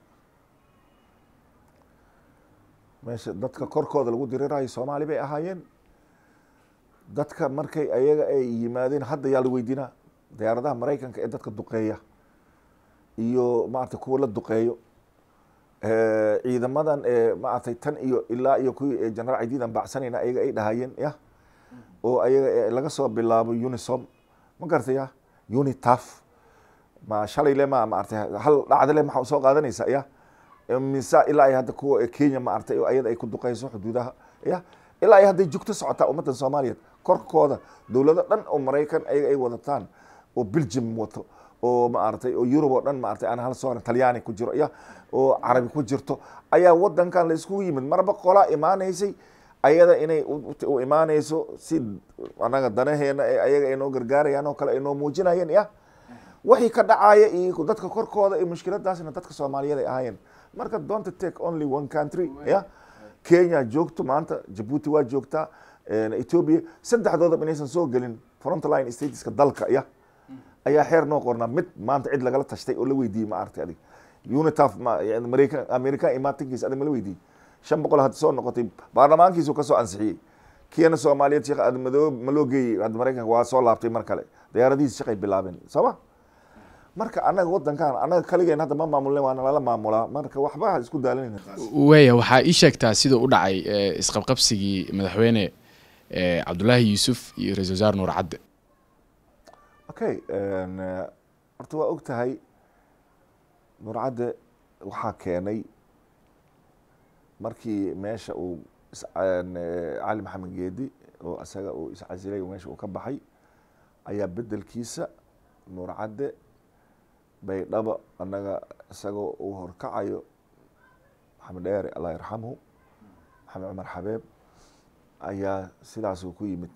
meesha dadka korkooda lagu diriraayo soomaali bay ahaayeen dadka markay ayaga ay yimaadeen hadda yaa la weydiinaa diyaaradaha maraykanka ee dadka duqeeya iyo maarata kuwa la duqeeyo Eh, ciidamadan ee maaragtay tan iyo ilaa iyo kuwii ee generaal ciididan baacsanayna ayaga ay dhahayeen ya oo ayaga ee laga soo bilaabo unisom ma garatay ya unitaf ma shalay le ma maartay hal dhacda le maxaa soo qaadanaysa ya mise ilaa ay hadda kuwa kenya maartay oo ayada ay ku duqeyso xuduudaha ya ilaa ay hadday jugto socotaa ummaddan soomaaliyeed korkooda dowlado dhan oo maraykan ayaga ay wadataan oo belgium wato oo maaragtay oo yurub oo dhan maaragtay aan hal soo talyaani ku jiro ya oo carabi ku jirto ayaa wadankan la iskugu yimid marba qolaa imaanaysay ayada inay u- u imaanayso si anaga danaheena ee ayaga ay noo gargaarayaan oo kale ay noo muujinayeen ya wixii ka dhacaya iyo dadka korkooda iyo mushkiladaasna dadka soomaaliyeed ay ahaayeen marka don't take only one country ya kenya joogto maanta jabuuti waa joogtaa eh, ethiopia saddexdoodaba inaysan soo gelin frontline stateska dalka ya ayaa xeer noo qornaa mid maanta cid lagala tashtay oo la weydiiyey ma aragtay adig unitaf ma yani maraykan american imaatinkiisa adig ma la weydiiyey shan boqol had soo noqotay baarlamaankiisu kasoo ansixiyey kiyana soomaaliyeed sheekh admadoobe ma loo geeyey hadda maraykanka waa soo laabtay mar kale diyaaradihiisa shaqay bilaabeen sooma marka annaga wadankan annaga kaligeen hadda ma maamulin waana lala maamulaa marka waxba ha isku daalinayna
waaya waxaa ii sheegtaa sida u dhacay eh, isqabqabsigii madaxweyne eh, cabdulaahi yuusuf iyo ra-isul wasaare nuur cadde
okay n horta waa og tahay nurcadde waxaa keenay markii meesha uu is- n cali maxamed geedi oo isaga uu iscasilay oo meesha uu ka baxay ayaa bedelkiisa nurcadde baydhabo annaga isagoo uu horkacayo maxamed dheere allah yarxamhu maxamed cumar xabeeb ayaa sidaasuu ku yimid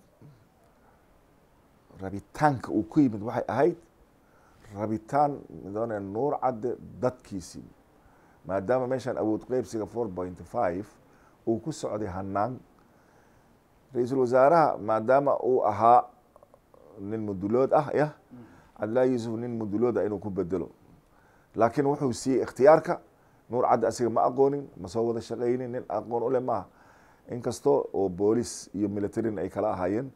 rabitaanka uu ku yimid waxay ahayd rabitaan midone nuur cadde dadkiisii maadaama meeshaan awood qeybsiga four point five uu ku socday hanaan ra-iisul wasaaraha maadaama uu ahaa nin mudulood ah yah cabdillahi yuusuf nin mudulood ah inuu ku bedelo laakiin wuxuu siiyey ikhtiyaarka nuur cadde asiga ma aqoonin ma soo wada shaqaynin nin aqoon u leh maaha inkastoo oo boolis iyo militarin ay kala ahaayeen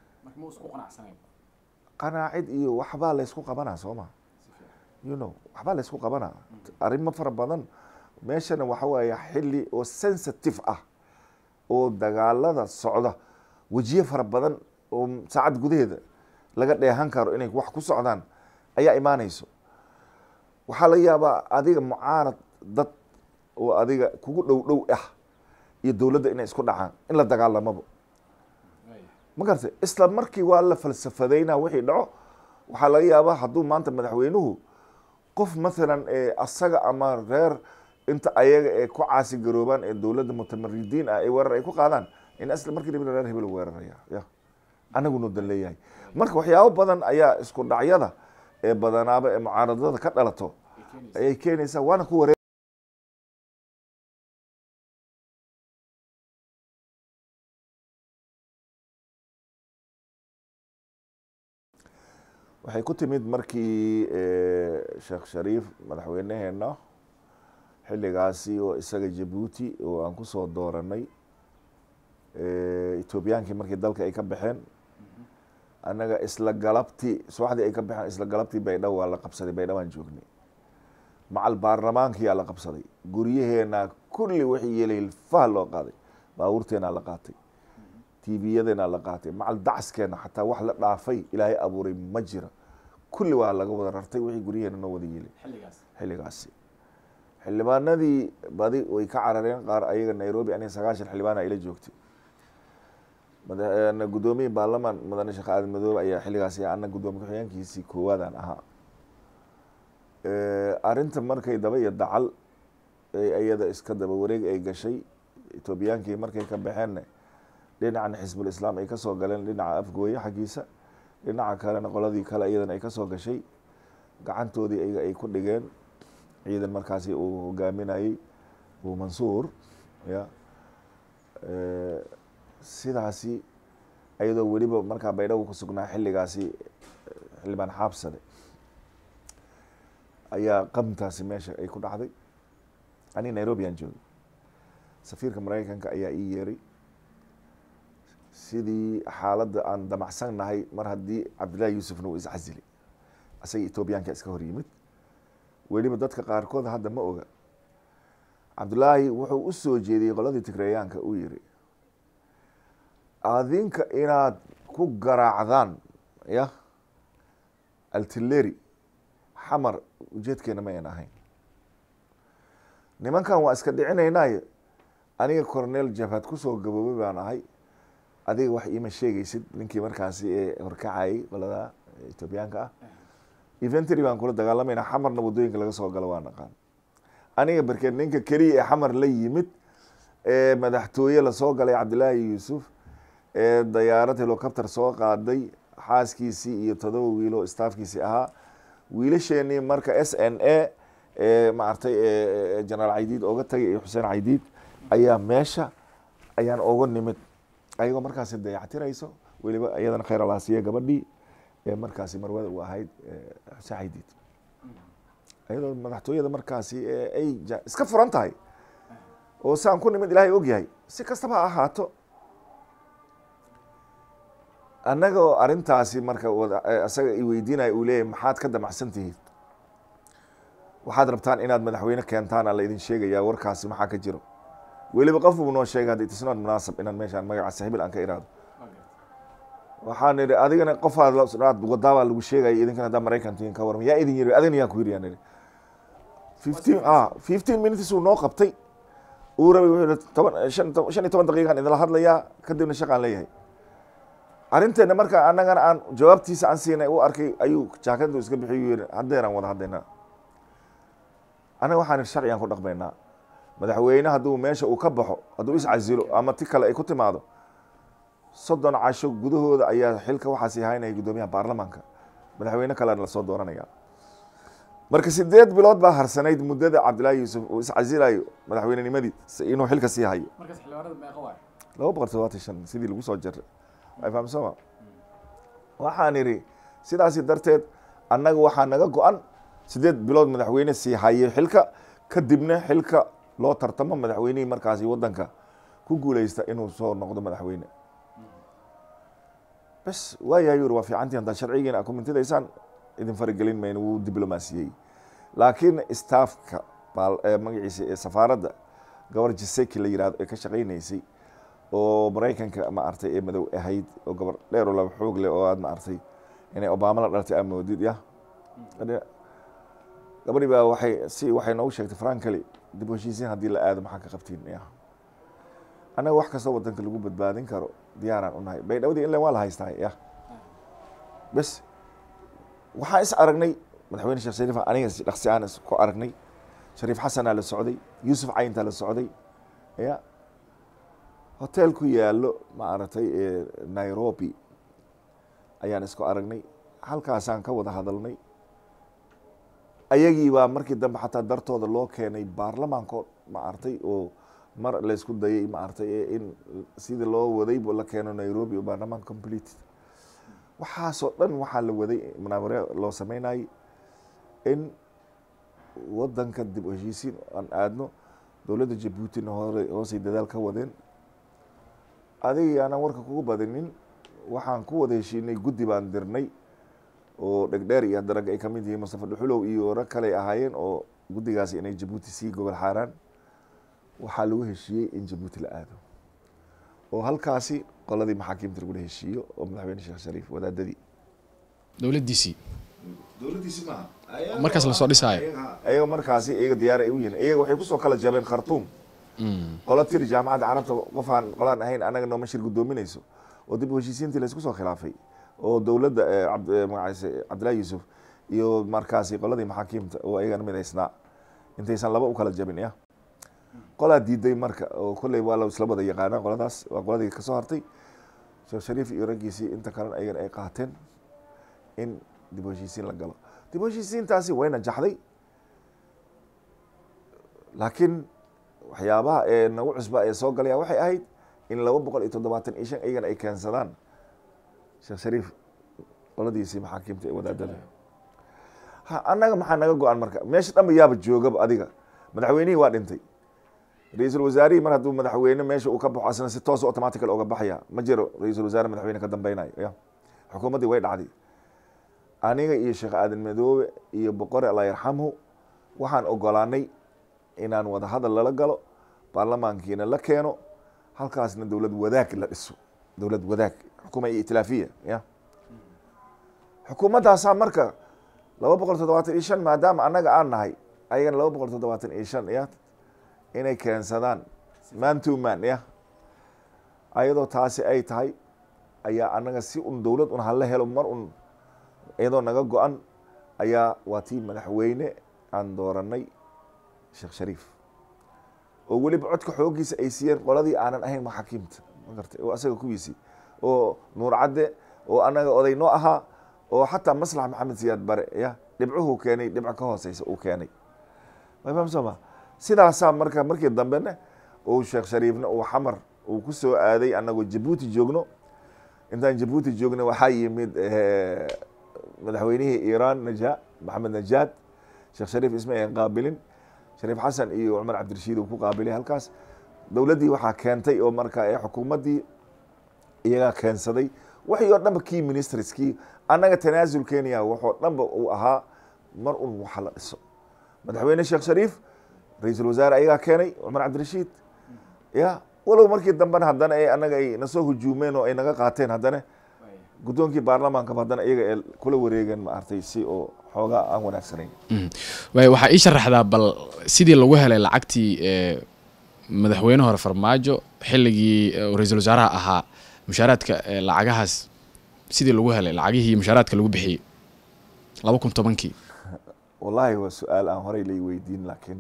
qanaacid iyo waxbaa laysku qabanaa soo ma you know waxbaa laysku qabanaa arrimo fara badan meeshana waxa weeye xilli oo sensitive ah oo dagaalada socda wejiye fara badan oo saacad gudaheeda laga dheehan karo inay wax ku socdaan ayaa imaanayso waxaa laga yaabaa adiga mucaarad dad oo adiga kugu dhow dhow ah iyo dowladda inay isku dhacaan in la dagaalamaba ma garatay isla markii waa la falsafadayna wixii dhaco waxaa laga yaabaa hadduu maanta madaxweynuhu qof mathalan ee asaga ama reer inta ayaga ee ku caasi garoobaan ee dowladda mutamaridiin ah ee weerar ay ku qaadaan in isla markii dib reer hebel weeraraya ya anaguna dan leeyahay marka waxyaabo badan ayaa isku dhacyada ee badanaaba ee mucaaradada ka dhalato ayay keenaysaa waana ku waree waxay ku timid markii sheekh shariif madaxweyneheena xilligaasi oo isaga jabuuti oo aan kusoo dooranay etoobiyaankii markii dalka ay ka baxeen annaga isla galabtii subaxdii ay ka baxeen isla galabtii baydhabo waa la qabsaday baydhabo aan joognay macal baarlamaankiyaa la qabsaday guryaheena kulli wixii yeelay fah loo qaaday baabuurteenaa la qaatay tviyadeenaa la qaatay macal dacaskeena xataa wax la dhaafay ilaahay abuuray ma jira kulli waa laga wada rartay wixii guryaheena noo wada yeelay xilligaasi xildhibaanadii badi way ka carareen qaar ayaga nairobi aniga sagaashan xildhibaana ila joogtay guddoomiye baarlamaan mudane sheekh aadan madoobe ayaa xilligaasi ana guddoomiye ku-xigeenkiisii koowaadaan ahaa arrinta markay daba iyo dacal iyada iska daba wareeg ay gashay etoobiyaankii markay ka baxeenna dhinacan xisbul islaam ay kasoo galeen dhinaca afgooye xaggiisa dhinaca kalena qoladii kale iyadana ay kasoo gashay gacantoodii ayaga ay ku dhigeen ciidan markaasi uu hogaaminayey uu mansuur ya sidaasi iyadoo weliba markaa baydhabo ku sugnaa xilligaasi xildhibaan xaabsade ayaa qabntaasi meesha ay ku dhacday ani nairobi aan joogay safiirka maraykanka ayaa ii yeeray sidii xaaladda aan damacsan nahay mar haddii cabdillahi yuusufna uu iscasilay isaga etoobiyaanka iska hor yimid weliba dadka qaarkood hadda ma oga cabdullaahi wuxuu u soo jeediyey qoladii tigreeyaanka uu yiri adinka inaad ku garaacdaan ya altileri xamar ujeedkeena ma ayn ahayn nimankan waa iska dhicinaynaayo aniga cornel jabhad kusoo gaboobay baan ahay adiga wax iima sheegaysid ninkii markaasi ee horkacayay qolada etoobiyaanka ah eventry baan kula dagaalamayna xamarna waddooyinka laga soo galo waa naqaan aniga barkeed ninka keliya ee xamar la yimid ee madaxtooye lasoo galay cabdillaahi yuusuf ee dayaarad helicopter soo qaaday xaaskiisii iyo todoba wiilo staafkiisii ahaa wiilasheenii marka s n a ee maaragtay generaal caydiid ooga tagay iyo xuseen caydiid ayaa meesha ayaan oga nimid ayagoo markaasi dayactirayso weliba iyadana khayr alaasiye gabadhii ee markaasi marwada u ahayd xuseen caydiid iyadoo madaxtooyada markaasi ay iska furan tahay oo saan ku nimid ilaahay ogyahay si kastaba ha ahaato annaga oo arrintaasi marka isaga i weydiinaya uu leeyahy maxaad ka damacsan tihiin waxaad rabtaan inaad madaxweyne keentaan aa la idin sheegayaa warkaasi maxaa ka jiro weliba qof uu noo sheegay hadda itisnood munaasab inaan meeshaan magaca sahibil aan ka iraado waxaan idhi adigana qofaad wadaabaa lagu sheegaya idinkan haddaa maraykan tihiin ka warma yaa idin yiri adigna yaan ku yiri yaan idhi fifteen a fifteen minutes uu noo qabtay uu rabay wuxuu yihi toban shan shan iyo toban daqiiqaan idinla hadlayaa kadibna shaqaan leeyahay arrinteena marka annagana aan jawaabtiisa aan siinay u arkay ayuu jaakadu iska bixiy yiri haddeeraan wada hadlaynaa annaga waxaan sharcigan ku dhaqmaynaa madaxweyne hadduu meesha uu ka baxo hadduu iscasilo ama ti kale ay ku timaado soddon casho gudahooda ayaa xilka waxaasi haynaya guddoomiyaha baarlamaanka madaxweyne kalena lasoo dooranaya marka sideed bilood baa harsanayd muddada cabdillaahi yuusuf uu iscasilayo madaxweynenimadii inuu xilka sii hayo laba boqol todobaatan shan sidii lagu soo jaray fahamsoma waxaan idhi sidaasi darteed annaga waxaa naga go-an sideed bilood madaxweyne sii haye xilka kadibna xilka loo tartamo madaxweynihii markaasi waddanka ku guuleysta inuu soo noqdo madaxweyne bes waayahay yuri waa fiicantii haddaad sharcigiina a kumintidaysaan idin faragelin mayno wuu diblomaasiyey laakiin staafka magaciisa ee safaaradda gabar jiseki la yirahdo ee ka shaqaynaysay oo maraykanka ma artay ee madow ahayd oo gabar dheer oo laba xoog leh oo aad ma artay inay obama la dhaltay aa moodid ya gabadhi baa waxay si waxay noogu sheegtay frankali dib u heshiisiin haddii la aado maxaa ka qabtiin ya annaga wax kastoo wadanka lagu badbaadin karo diyaaraan unahay baydhawdii inle waa la haystaa ya bes waxaan is aragnay madaxweyne sheekh shariif aniga dhaqsi aan ku aragnay shariif xasanaa la socday yuusuf cayntaa la socday ya hotel ku yaalo ma aragtay nairobi ayaan isku aragnay halkaasaan ka wada hadalnay ayagii baa markii dambe xataa dartooda loo keenay baarlamaanko ma artay oo mar laysku dayay ma artay in sidii loo waday la keeno nairobi oo baarlamaan complete waxaasoo dhan waxaa la waday munaaware loo sameynayay in wadanka dib u heshiisiin aan aadno dowladda jabuutina hore hoosay dadaal ka wadeen adiga aanan warka kugu badinin waxaan ku wada heshiinay guddi baan dirnay oo dhegdheer iyo darag ay kamid yihiin mustafa dhuxulow iyo rag kale ahaayeen oo guddigaasi inay jabuuti sii gobol xaaraan waxaa lagu heshiiyey in jabuuti la aado oo halkaasi qoladii maxaakiimta lagula heshiiyo oo madaxweyne sheekh shariif wadaadadii
dowladdiisii
dowladdiisi maaha
markaas lasoo dhisaayo
ayaga markaasi iyaga diyaar ay u yihiin iyaga waxay kusoo kala jabeen khartuum qola tiri jaamacadda carabta qofaan qolaan ahayn anaga nooma shir guddoominayso oo dib u heshiisiintii laysku soo khilaafay oo dowladda magacaise cabdillahi yuusuf iyo markaasi qoladii maxaakiimta oo ayagana mid haysnaa intaysan laba u kala jabin ya qolaa diiday marka oo kolley waa la isla wada yaqaanaa qoladaas waa qoladii kasoo hartay sheekh shariif iyo raggiisii inta kalena ayagana ay qaateen in dib u heshiisiin la galo dib u heshiisiintaasi wayna jaxday laakiin waxyaabaha ee nagu cusba ee soo galaya waxay ahayd in laba boqol iyo toddobaatan iyo shan iyagana ay keensadaan sheekh shariif qoladiisii maxaakiimta ee wadaadada ha annaga maxaa naga go-an marka meesha dhanba yaaba joogaba adiga madaxweynihii waa dhintay ra-iisul wasaarihii mar hadduu madaxweyne meesha uu ka baxo asna si toos automatical oga baxaya ma jiro ra-iisul wasaare madaxweyne ka dambeynayo ya xukuumaddii way dhacday aniga iyo sheekh aadan madoobe iyo boqore allah yarxamhu waxaan ogolaanay inaan wada hadal lala galo baarlamaankiina la keeno halkaasna dowlad wadaag la dhiso dowlad wadaag xukuma iyo itilaafiya ya xukuumaddaasaa marka laba boqol toddobaatan iyo shan maadaama annaga aan nahay ayagana laba boqol toddobaatan iyo shan ya inay keensadaan man to man ya ayadoo taasi ay tahay ayaa annaga si un dowlad un hala helo mar un iyadoo naga go-an ayaa waa tii madaxweyne aan dooranay sheekh shariif oo weliba codka xooggiisa ay siiyeen qoladii aanan ahayn maxaakiimta magartay oo asaga kuwiisii oo nuur cadde oo annaga oday noo ahaa oo xataa maslax maxamed siyaad bare ya dhibcuhu keenay dhibco ka hooseysa uu keenay way fahamsama sidaasaa marka markii dambena uu sheekh shariifna uu xamar uu ku soo aaday annagoo jabuuti joogno intaan jabuuti joogna waxaa yimid madaxweynihii iiraan naja maxamed najaad sheekh shariif isma ayan qaabilin shariif xasan iyo cumar cabdirashiid uu ku qaabilay halkaas dowladdii waxaa keentay oo marka ee xukuumaddii iyagaa keensaday waxii oo dhanba kii ministriskii annaga tanaasul kenya waxoo dhanba uu ahaa mar un waxa la dhiso madaxweyne sheekh shariif ra-iisul wasaare ayagaa keenay cumar cabdirashiid ya walow markii dambena haddana e annaga ay nasoo hujuumeen oo ay naga qaateen haddana guddoonkii baarlamaankaba haddana iyaga ee kula wareegeen ma artay si oo xoogaa aan wanaagsanayn
waay waxaa ii sharaxdaa bal sidii lagu helay lacagtii madaxweyne hore farmaajo xilligii ra-iisul wasaaraha ahaa mushaaraadka lacagahaas sidii lagu helay lacagihii mushaaraadka lagu bixiyey laba kun tobankii
wallaahi waa su-aal aan horey lay weydiin laakiin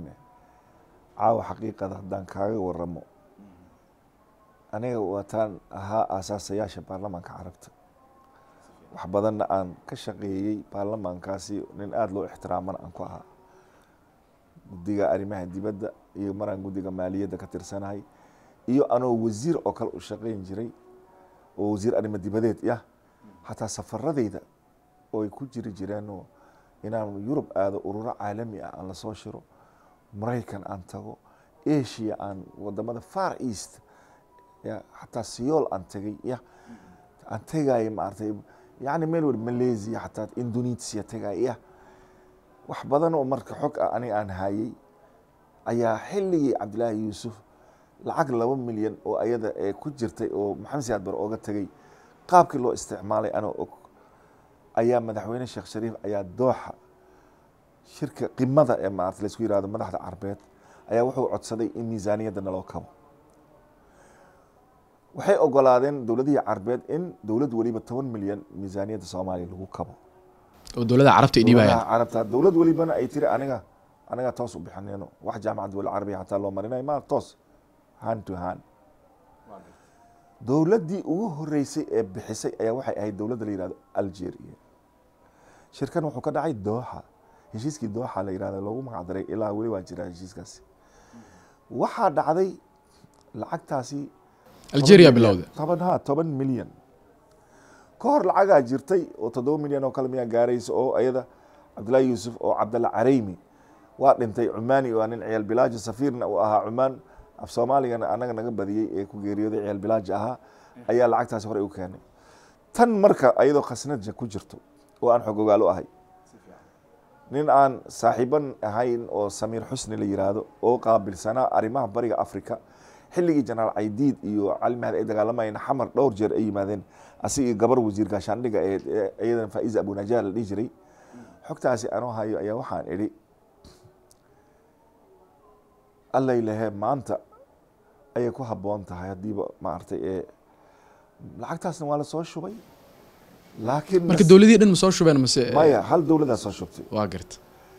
caawa xaqiiqada haddaan kaaga waramo aniga waataan ahaa aasaasayaasha baarlamaanka carabta wax badanna aan ka shaqeeyey baarlamaankaasi nin aada loo ixtiraamana aan ku ahaa guddiga arrimaha dibadda iyo maraan guddiga maaliyadda ka tirsanahay iyo anoo wasiir oo kale u shaqeyn jiray oo wasiir arrimo dibadeed yah xataa safaradeyda oo ay ku jiri jireenoo inaan yurub aado ururo caalami ah aan lasoo shiro maraykan aan tago asia aan wadamada far east ya xataa siyool aan tegay ya aan tegaayo maaragtay yani meel wal malaysia xataa indonesia tegaayo ya wax badan oo marka xog ah aniga aan hayay ayaa xilligii cabdillaahi yuusuf lacag laba milyan oo ayada ee ku jirtay oo maxamed siyaad bar ooga tegay qaabkii loo isticmaalay anoo og ayaa madaxweyne sheekh shariif ayaa dooxa shirka qimada ee maarata laysku yihahdo madaxda carbeed ayaa wuxuu codsaday in miisaaniyadda naloo kabo waxay ogolaadeen dowladihii carbeed in dowlad weliba toban milyan miisaaniyadda soomaaliya lagu kabo
oo dowladda carabta ay dhiibayaan
carabta dowlad welibana ay tiri aniga aniga toos u bixinayno wax jaamacad wal carabiya xataa loo marinayo ma toos hand to hand dowladdii ugu horeysay ee bixisay ayaa waxay ahayd dowladda la yihahdo algeria shirkan wuxuu ka dhacay dooxa heshiiskii dooxa la yihahdo loogu magacdaray ilaa weli waa jiraa heshiiskaasi waxaa dhacday lacagtaasi
algeria bilowda
toban ha toban milyan ka hor lacagaa jirtay oo toddoba milyan oo kale miyaa gaaraysa oo ayada cabdullaahi yuusuf oo cabdalla careymi waa dhintay cumaani waa nin ciyaal bilaaji safiirna uu ahaa cumaan af soomaaligana anaga naga badiyey ee ku geeriyooday ciyaal bilaaji ahaa ayaa lacagtaasi hore u keenay tan marka ayadoo khasnadja ku jirto oo aan xog ogaalo ahay nin aan saaxiiban ahayn oo samiir xusni la yiraahdo oo qaabilsanaa arrimaha bariga africa xilligii jenaraal caydiid iyo cali mahdi ay dagaalamayeen xamar dhowr jeer ay yimaadeen asigii gabar wasiir gaashaandhiga ee iyadan faiza abunajaar la dhihi jiray xogtaasi anoo hayo ayaa waxaan idhi allay lehe maanta ayay ku habboon tahay haddiiba maaragtay ee lacagtaasna waa la soo shubay laakiin
marka dowladihii dhan ma soo shubeen mase
maya hal dowladaa soo shubtay
waa garta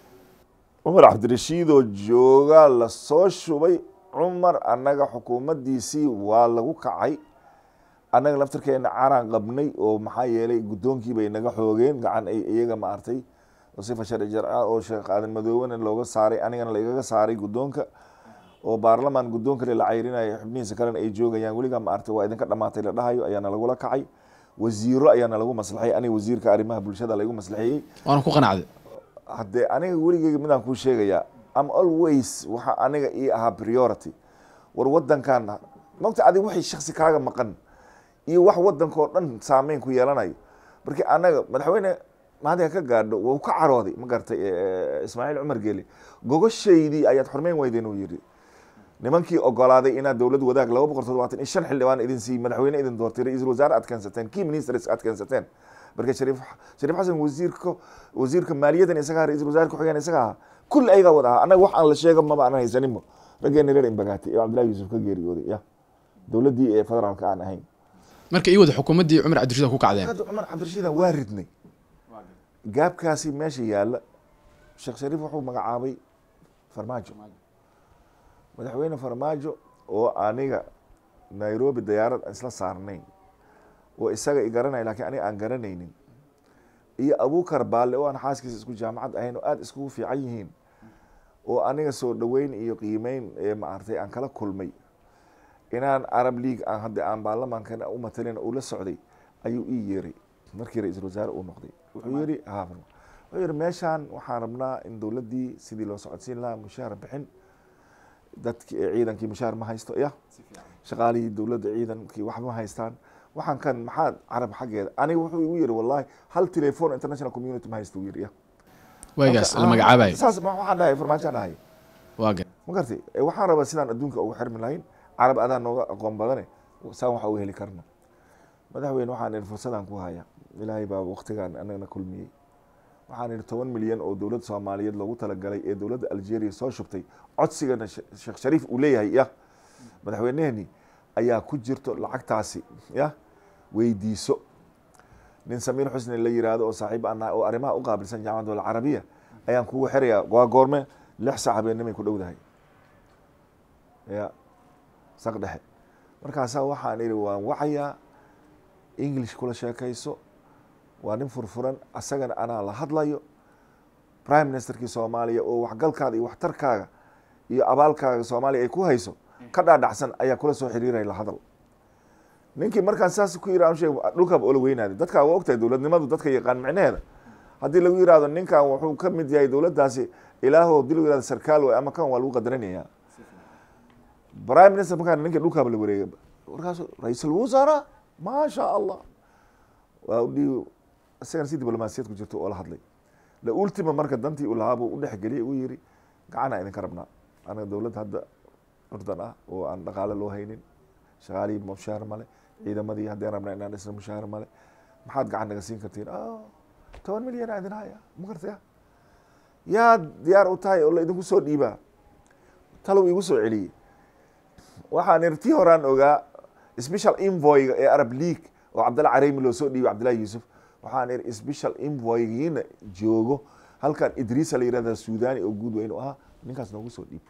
cumar cabdirashiidoo joogaa la soo shubay cumar annaga xukuumaddiisii waa lagu kacay annaga laftirkeena caraan qabnay oo maxaa yeelay guddoonkii bay naga xoogeen gacan ay iyaga maartay oo sifa sharci jarca oo sheekh aadan madoobena looga saaray anigana laigaga saaray guddoonka oo baarlamaan guddoon kale la cayrinaya xubnihiisa kalena ay joogayaan weligaa maartay waa idinka dhamaatay la dhahayo ayaana lagula kacay wasiiro ayaana lagu maslaxay aniga wasiirka arrimaha bulshada laigu maslaxeeyey
waana ku qanacday
haddee aniga weligeyga midaan kuu sheegayaa am always waxa aniga ii ahaa priority war wadankan mogta adig wixii shaksi kaaga maqan iyo wax wadanka oo dhan saameyn ku yeelanayo markii anaga madaxweyne maadiga ka gaadho wuu ka carooday ma garatay ismaaciil cumar geeli gogoshaydii ayaad xurmeyn weydeen uu yidhi nimankii ogolaaday inaad dowlad wadaag laba boqol toddobaatan iyo shan xildhibaan idin siiy madaxweyne idin doortay ra-iisul wasaare aad keensateen key ministers aad keensateen marka shariif shariif xasan wasiirka wasiirka maaliyadan isagaa ra-iisul wasaare ku-xigeen isaga ahaa kulli ayagaa wada ahaa annaga wax aan la sheega maba aanan haysaninba raggeena reer imbagaati ee cabdullahi yuusuf ka geeriyooday ya dowladdii ee federaalka aan ahayn
marka ii wada xukuumaddii cumar cabdirashiid ku kacdeen
hadda cumar cabdirashiidan waa ridnay gaabkaasi meesha yaalla sheekh shariif wuxuu magacaabay farmaajo madaxweyne farmaajo oo aniga nairobi dayaarad aan isla saarnayn oo isaga i garanaya lakiin aniga aan garanaynin iyo abukar baalle oo aan xaaskiisa isku jaamacad ahayn oo aada iskugu fiican yihiin oo aniga soo dhoweyn iyo qiimeyn ee maaragtay aan kala kulmay inaan arab league aan hadda aan baarlamaankana u matalin uu la socday ayuu ii yeeray markii ra-iisul wasaare uu noqday wuxuu yidhi ha wuxuu yidhi meeshaan waxaan rabnaa in dowladdii sidii loo socodsiin lahaa mushaar bixin dadki ciidankii mushaar ma haysto ya shaqaalihii dowladda ciidankii waxba ma haystaan waxaan kan maxaad carab xaggeeda aniga wuxuu igu yidhi wallahi hal telephone international community ma haysto uu yidhi ya
waagaas la magacaabayo
saas ma waxaan dhahay farmaajaan dhahay
waa gar
ma gartay waxaan rabaa sidaan adduunka ugu xirmi lahayn carab adaa nooga aqoon badane saan waxa uga heli karna madaxweyne waxaan ihi fursadaan ku haya ilaahay baa waktigaan anagana kulmiyey waxaan ihi toban milyan oo dowladda soomaaliyeed loogu talagalay ee dowladda algeria soo shubtay codsigana sheekh shariif uu leeyahay ya madaxweyneheni ayaa ku jirto lacagtaasi ya weydiiso nin samiir xusni la yiraahdo oo saaxiib aan nahay oo arrimaha u qaabilsan jaamacadda alcarabiya ayaan kugu xirayaa waa goorme lix saac habeenimay ku dhowdahay ya saq dhexe markaasaa waxaan ihi waan wacayaa english kula sheekayso waa nin furfuran asagana anaa la hadlayo prime ministerkii soomaaliya oo waxgalkaada iyo waxtarkaaga iyo abaalkaaga soomaaliya ay ku hayso ka dhaadhacsan ayaa kula soo xiriiraya la hadal ninkii markaan saas ku yiri sheeg dhulkaaba oola weynaaday dadkaa waa ogtahay dowladnimadu dadka yaqaan micnaheeda haddii lagu yirahdo ninkan wuxuu ka mid yahay dowladdaasi ilaaho hadii lagu yirahdo sarkaal way ama kan waa lagu qadaranayaa prime minister markaan ninka dhulkaaba la wareegay markaasu ra-iisul wasaara maasha allah waa udhii isagana si diblomaasiyad ku jirto oo la hadlay la ultima marka dantii uu lahaa buu u dhexgeliyay uu yiri gacanaa idinka rabnaa anaga dowladda hadda curdan ah oo aan dhaqaale loo haynin shaqaalihii mushaar male ciidamadii haddii rabnaa inaan dhisna mushaar male maxaad gacan naga siin kartiin toban milyan aa idin haya ma gartaya yaa diyaar u tahay oo la idinku soo dhiibaa talow igu soo celiyey waxaan iri tii horaan ogaa special invoyga ee arab league oo cabdalla careymi loo soo dhiibay cabdillahi yuusuf waxaan iri special invoygiina joogo halkan idriisa la yirahda suudani oo guud weyn u ahaa ninkaas noogu soo dhiib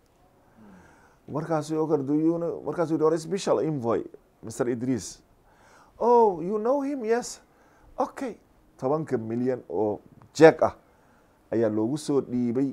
markaasu o karduyun markaasu yidhi or special invoy mr idris oh you know him yes okay tobanka milyan oo jeeg ah ayaa loogu soo dhiibay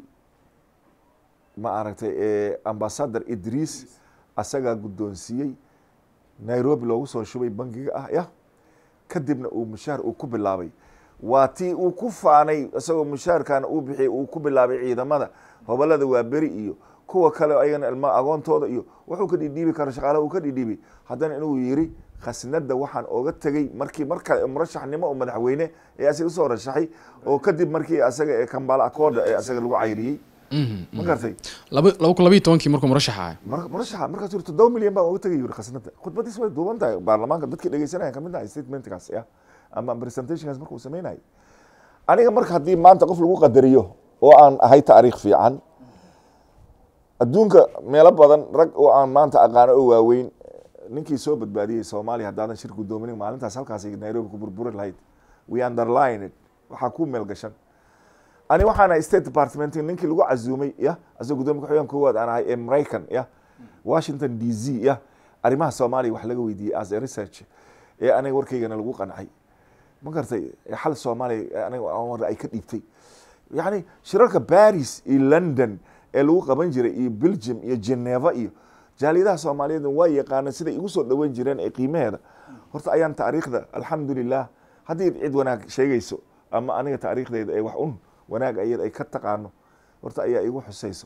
ma aragtay ambassador idris asagaa guddoonsiiyey nairobi loogu soo shubay bangiga ah ya kadibna uu mushaar uu ku bilaabay waa tii uu ku faanay isagoo mushaarkana uu bixiyay uu ku bilaabay ciidamada hobolada waa beri iyo kuwa kale ayagana ilma agoontooda iyo wuxuu ka dhidhiibi kara shaqaalaha uu ka dhidhiibi haddana inuu yiri khasnada waxaan oga tegey markii markale murashaxnimo oo madaxweyne ee asaga usoo rashaxay oo kadib markii asaga ee kambala akooda ee asaga lagu cayriyey ma gartay
laba laba kun labayo tobankii markuu murashax ahaa
mar- murashaxa markaas yiri toddoba milyan baan oga tegay yiri khasnada khudbadiis way duuban tahay baarlamaanka dadkii dhegeysanaya kamid ahay statementkaas ya ama presentationkaas markuu sameynayay aniga marka haddii maanta qof lagu qadariyo oo aan ahay taariikh fiican adduunka meelo badan rag oo aan maanta aqaano oo waaweyn ninkii soo badbaadiyey soomaaliya haddaadan shir guddoomin maalintaas halkaas nairobi ku burburi lahayd we underline it waxaa ku meel gashan ani waxaan ahay state department ninkii lagu casuumay ya asagoo guddoomiya ku-xigeen koowaad aan ahay ee maraykan ya washington d c ya arrimaha soomaaliya wax laga weydiiyey as a research ee aniga warkaygana lagu qancay ma gartay ee xal soomaaliya aniga war ay ka dhiibtay yani shirarka paris iyo london ee lagu qaban jiray iyo belgium iyo geneva iyo jaaliyadaha soomaaliyeed waa yaqaana siday igu soo dhaweyn jireen ee qiimaheeda horta ayaan taariikhda alxamdulilah haddii cid wanaag sheegayso ama aniga taariikhdeyda ee wax un wanaag ayad ay ka taqaano horta ayaa igu xusayso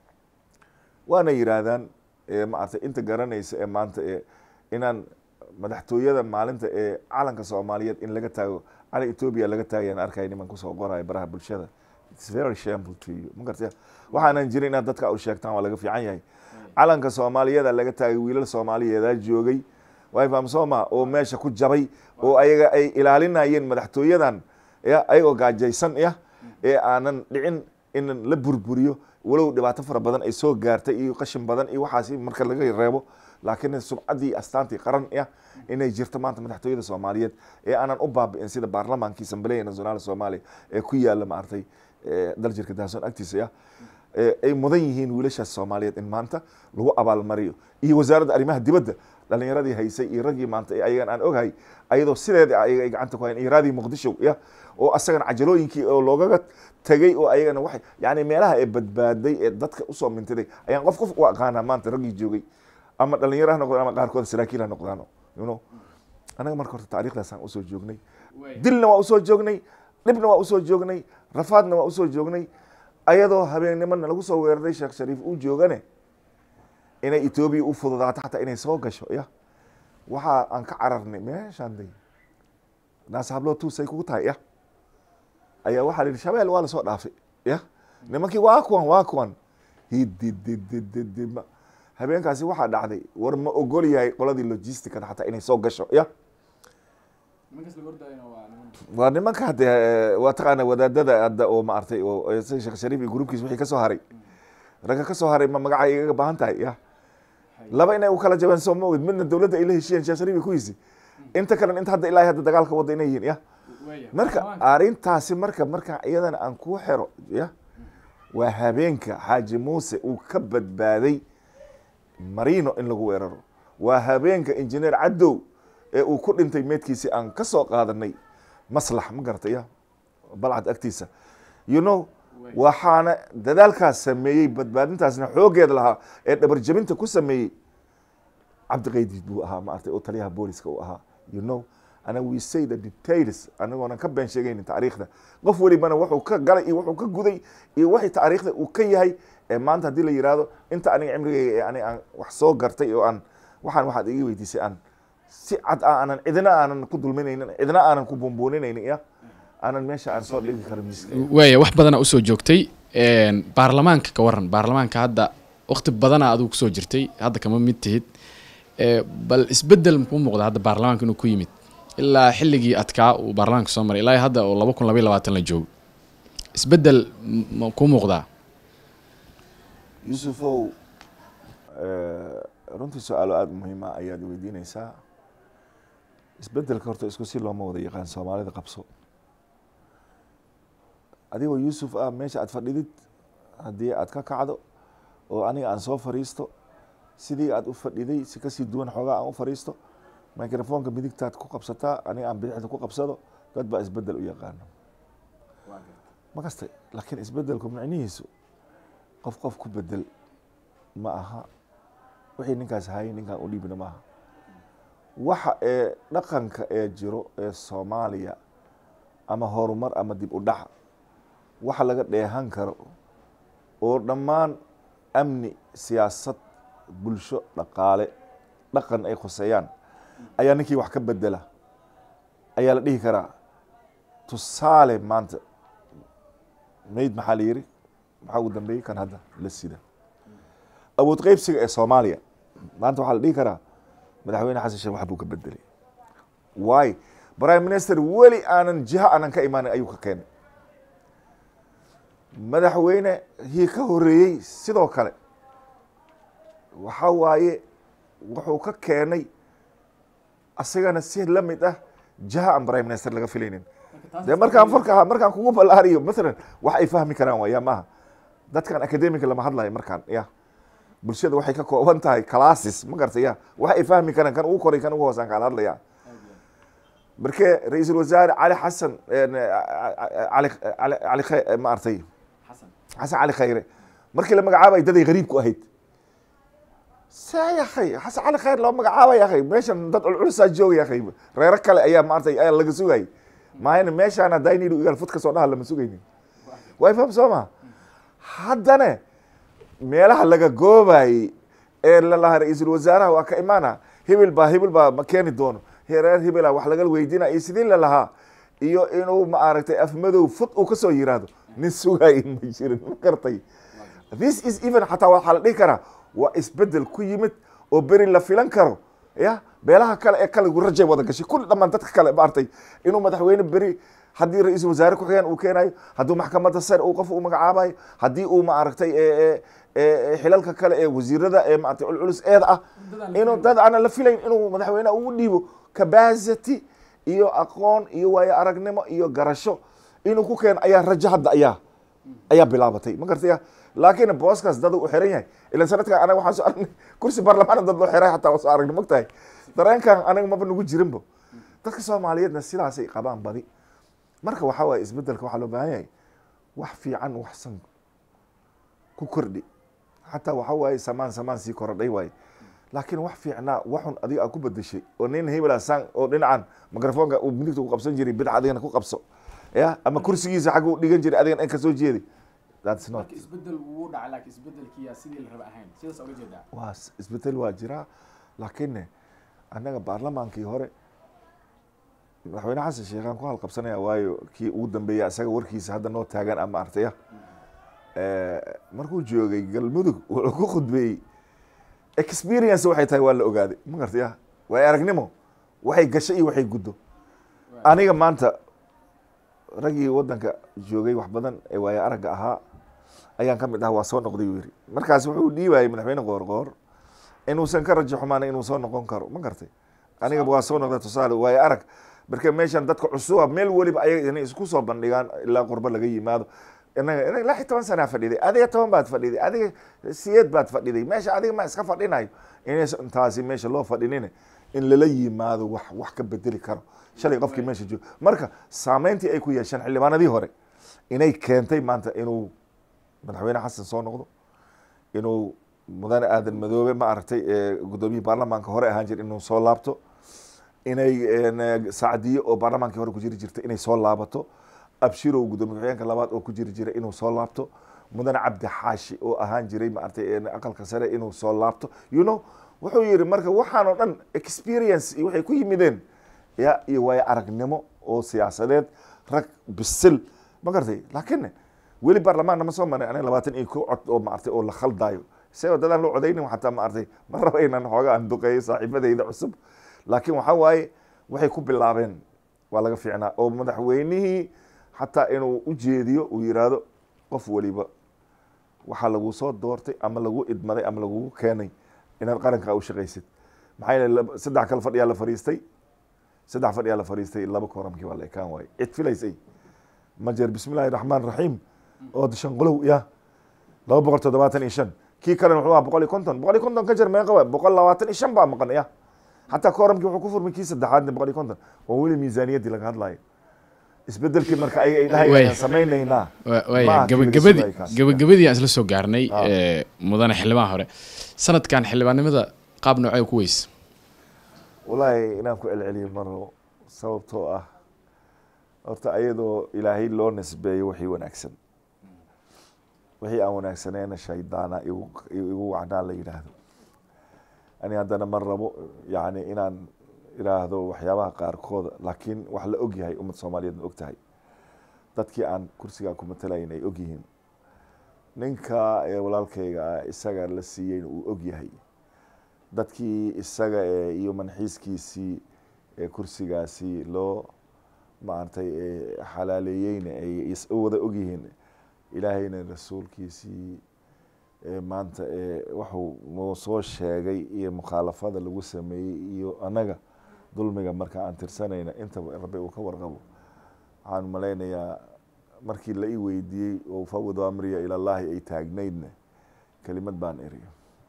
waana yiraahdaan maaragtay inta garanaysa ee maanta ee inaan madaxtooyada maalinta ee calanka soomaaliyeed in laga taago calan etoobiya laga taagayaan arkaya niman kusoo qoraya baraha bulshada its very shameful to you ma gartaya waxaanan jirin inaad dadka u sheegtaan waa laga fiican yahay calanka soomaaliyada laga taagay wiilal soomaaliyeedaa joogay way fahamsooma oo meesha ku jabay oo ayaga ay ilaalinayeen madaxtooyadan ya ayagoo gaajaysan ya ee aanan dhicin in la burburiyo walow dhibaato fara badan ay soo gaartay iyo qashin badan iyo waxaasi marka laga reebo laakiin sumcaddii astaantii qaran ya inay jirto maanta madaxtooyada soomaaliyeed ee aanan u baabi'in sida baarlamaankii asambleya nationaal soomaaliya ee ku yaala maaragtay daljirka daasoon agtiisa ya ay mudan yihiin wiilashaas soomaaliyeed in maanta lagu abaalmariyo iyo wasaaradda arrimaha dibadda dhalinyaradii haysay iyo raggii maanta ayagan aan ogahay ayadoo sideeda ayaga ay gacanta ku hayan iyo raadii muqdisho ya oo asagan cajalooyinkii oo loogaga tegay oo ayagana waxay yani meelaha ee badbaaday ee dadka usoo mintiday ayaan qof qof u aqaanaa maanta raggii joogay ama dhalinyaro ha noqdaan ama qaarkood saraakiil ha noqdaan you know anaga marka horta taariikhdaasaan usoo joognay dilna waa usoo joognay dhibna waa usoo joognay rafaadna waa usoo joognay ayadoo habeennimona lagu soo weeraray sheekh shariif uu joogane inay etoobiya u fududaato xataa inay soo gasho ya waxa aan ka cararnay meeshaan day naas habloo tuusay kugu tahay ya ayaa waxaa la yidhi shabeel waa lasoo dhaafay ya nimankii waa kuwan waa kuwan hididididididma habeenkaasi waxaa dhacday war ma ogol yahay qoladii logisticada xataa inay soo gasho ya waa nimanka hadde waa taqaana wadaadada hadda oo maartay oo sheekh shariif iyo gruubkiis wixii kasoo haray ragga kasoo haray ma magacay igaga baahan tahay ya laba inay u kala jabeen soo ma ogid midna dowladda ay la heshiyeen sheekh shariif iyo kuwiisi inta kalena inta hadda ilaahay hadda dagaalka wadda inay yihiin ya marka arrintaasi marka marka iyadana aan kuu xero ya waa habeenka xaaji muuse uu ka badbaaday marino in lagu weeraro waa habeenka injineer cadow ee uu ku dhintay meedkiisi aan ka soo qaadanay maslax ma garataya balcad agtiisa you know waxaana dadaalkaas sameeyey badbaadintaasna xoogeed lahaa ee dhabarjabinta ku sameeyey cabdiqaydi buu ahaa maartay oo taliyaha booliska uu ahaa you know ana we say the details anagoonan ka been sheegaynin taariikhda qof welibana wuxuu ka galay iyo wuxuu ka guday iyo waxay taariikhda uu ka yahay ee maanta haddii la yihahdo inta aniga cimrigeyga ee ani aan wax soo gartay oo aan waxaan waxaad iga weydiisay aan si cad ah aanan cidna aanan ku dulminaynin cidna aanan ku buunbuuninaynin ya aanan meesha aan soo dhigi karin
waaya wax badana usoo joogtay baarlamaanka ka waran baarlamaanka hadda wakti badana adigu kusoo jirtay hadda kama mid tihid bal isbedel makuu muuqda hadda baarlamaanka inuu ku yimid ilaa xilligii adkaa uu baarlamaanka soo maray ilaa hadda oo laba kun labaiy labaatan la joogo isbedel ma kuu muuqdaa
yuusufow runtii su-aalo aada muhiima ayaad weydiineysaa isbedelka horta isku si looma wada yaqaan soomaalida qabso adigoo yuusuf ah meesha aad fadhidid haddii aad ka kacdo oo aniga aan soo fariisto sidii aad u fadhiday si kasii duwan xoogaa aan u fariisto microfonka midigtaad ku qabsataa aniga aan bidixda ku qabsado dad baa isbedel u yaqaano ma kasta laakiin isbedelku micnihiisu qof qof ku bedel ma aha wixii ninkaas hayay ninkaan u dhiibna maaha waxa ee dhaqanka ee jiro ee soomaaliya ama horumar ama dib u dhac waxa laga dheehan karo oo dhammaan amni siyaasad bulsho dhaqaale dhaqan ay khuseeyaan ayaa ninkii wax ka bedela ayaa la dhihi karaa tusaale maanta mayd maxaa la yiri maxaa ugu dambeeyey kan hadda la sida awood qeybsiga ee soomaaliya maanta waxaa la dhihi karaa madaxweyne xasan sheekh wax buu ka bedelay waay prime minister weli aanan jiha aanan ka imaanin ayuu ka keenay madaxweyne hii ka horeeyey sidoo kale waxa waaye wuxuu ka keenay asagana si la mid ah jiha aan prime minister laga filaynin de markaan farka markaan kugu ballaariyo mathalan wax ay fahmi karaan waa ya maaha dadkan academica lama hadlayo markaan ya bulshada waxay ka kooban tahay classes ma garta ya wax ay fahmi karaan kan ugu koray kan ugu hoosaan kaan hadlaya markee ra-iisul wasaare cali xasan ali ali ali khay maartay xasan cali khayre markii la magacaabay daday gariib ku ahayd saa yakhay xasan cali khayr loo magacaabay yakhay meeshan dad culculusaa jooga yakhay reero kale ayaa maartay ayaa laga sugayay maayna meeshaana daynidhu igaal fud kasoo dhaha lama sugaynin way faham soo ma haddana meelaha laga goobayey ee lalahaa ra-iisul wasaaraha waa ka imaana hibil baa hibil baa ma keeni doono reer hibela wax laga weydiina iyo sidii lalahaa iyo inuu maaragtay afmadow fud uu kasoo yiraahdo nin sugaay ma jirin ma gartay this is even xataa waxaa la dhihi karaa waa isbedel ku yimid oo beri la filan karo ya beelaha kale ee kale rajay wada gashay kulli dhammaan dadka kale maartay inuu madaxweyne beri haddii ra-iisul wasaare ku-xigeen uu keenayo hadduu maxkamadda sare uu qof uu magacaabayo haddii uu maaragtay xilalka kale ee wasiirada ee maaragtay culculus eed ah inuu dad aanan la filayn inuu madaxweyneha ugu dhiibo capacity iyo aqoon iyo waayo aragnimo iyo garasho inuu ku keeno ayaa rajo hadda ayaa ayaa bilaabatay ma gartaya laakiin booskaas dad u xiran yahay ilan sanadkan anaga waxaan soo aragnay kursi baarlamaan dad loo xiray xataa waa soo aragnay mogtahay dareenkan anaga maba nagu jirinbo dadka soomaaliyeedna sidaasay qabaan badi marka waxaa waaye isbedelka waxaa loo baahan yahay wax fiican waxsan ku kordhi xataa waxaa waaye samaan samaan sii korodhay waaye laakiin wax fiicnaa waxun adiga aad ku bedeshay oo nin hebela san oo dhinacan microfonka uu midigta ku qabsan jiray bidca adigana ku qabso ya ama kursigiisa xagga u dhigan jiray adigana in kasoo jeeday that's not
isbedel wuu dhacay laakiin isbedelkiyaa sidii la raba ahayn sidaas oga jeedaa
waa isbedel waa jiraa laakiin annaga baarlamaankii hore madaxweyne xasan sheekhaan ku halqabsanaya waayo kii ugu dambeeya isaga warkiisa hadda noo taagan ama artaya markuu joogay galmudug wuxuu ku khudbeeyey experience waxay tahay waa la ogaaday ma gartaya waay aragnimo waxay gashay iyo waxay guddo aniga maanta raggii wadanka joogay wax badan ee waayo aragga ahaa ayaan ka mid ah waa soo noqday uu yiri markaas wuxuu dhiibayay madaxweyne qoorqoor inuusan ka rajo xumaan inuu soo noqon karo ma gartay aniga waa soo noqday tusaale waayo arag marka meeshan dadka cusuba meel weliba ayaga inay isku soo bandhigaan ilaa qurbo laga yimaado inaga inaga lix iyo toban sanaa fadhiday adiga toban baad fadhiday adiga siyeed baad fadhiday meesha adiga ma iska fadhinayo inaysan taasi meesha loo fadhinin in lala yimaado wax wax ka bedeli karo shalay qofkii meesha joogo marka saameyntii ay ku yeesheen xildhibaanadii hore inay keentay maanta inuu madaxweyne xasan soo noqdo inuu mudane aadan madoobe ma aragtay guddoomiyihii baarlamaanka hore ahaan jir inuu soo laabto inay sacdiyo oo baarlamaankii hore ku jiri jirta inay soo laabato abshirow gudoomiye ku-xigeenka labaad oo ku jiri jiray inuu soo laabto mudane cabdi xaashi oo ahaan jiray maaragtay aqalka sare inuu soo laabto you know wuxuu yihi marka waxaan oo dhan experience iyo waxay ku yimideen ya iyo waayo aragnimo oo siyaasadeed rag bisil ma gartay laakiin weli baarlamaanna ma soo maray aniga labaatan iyo ko cod oo maaragtay oo la khaldaayo isagoo dadaan loo codaynin xataa maaragtay ma raba inaan xooga aan duqeeyo saaxiibadayda cusub laakiin waxaa waaye waxay ku bilaabeen waa laga fiicnaa oo madaxweynihii xataa inuu u jeediyo uu yiraahdo qof weliba waxaa lagu soo doortay ama lagu idmaday ama lagugu keenay inaad qarankaa u shaqaysid maxaa yeele saddex kale fadhiyaa la fariistay saddex fadhiyaa la fariistay laba kooramkii waa la ekaan waaye cid filaysay ma jeer bismi illaahi raxmaan raxiim oo shanqolow ya laba boqol toddobaatan iyo shan kii kalena wuxuu ahaa boqol iyo konton boqol iyo konton ka jer meeqa waay boqol labaatan iyo shan baa maqan ya xataa kooramkii wuxuu ku furmay kii saddexaadna boqol iyo konton waa weli miisaaniyaddii laga hadlayo isbedelkii marka ay dhahay samaynaynaa
waaya gabagabadii gabagabadii aan isla soo gaarnay mudane xildhibaan hore sanadkan xildhibaannimada qaab noocee ku weyse
wallaahi inaan ku celceliyo maro sababtoo ah horta ayadoo ilaahay loo nisbeeyo wixii wanaagsan wixii aan wanaagsaneena shaydaana igu igu wacnaa la yidhaahdo ani haddana ma rabo yacni inaan iraahdo waxyaabaha qaarkooda laakiin wax la og yahay ummad soomaaliyeed ma og tahay dadkii aan kursigaa ku matalayn ay og yihiin ninka ee walaalkayga ah isaga la siiyeyna uu og yahay dadkii isaga ee iyo manxiiskiisii ee kursigaasi loo maaragtay xalaaleeyeyna ay wada og yihiin ilaahayna rasuulkiisii maanta waxuu noo soo sheegay iyo mukhaalafada lagu sameeyey iyo annaga dulmiga marka aan tirsanayna intaba rabbi uu ka warqabo waxaan malaynayaa markii la ii weydiiyey oo fawadu amriya ilallaahi ay taagnaydna kelimad baan eri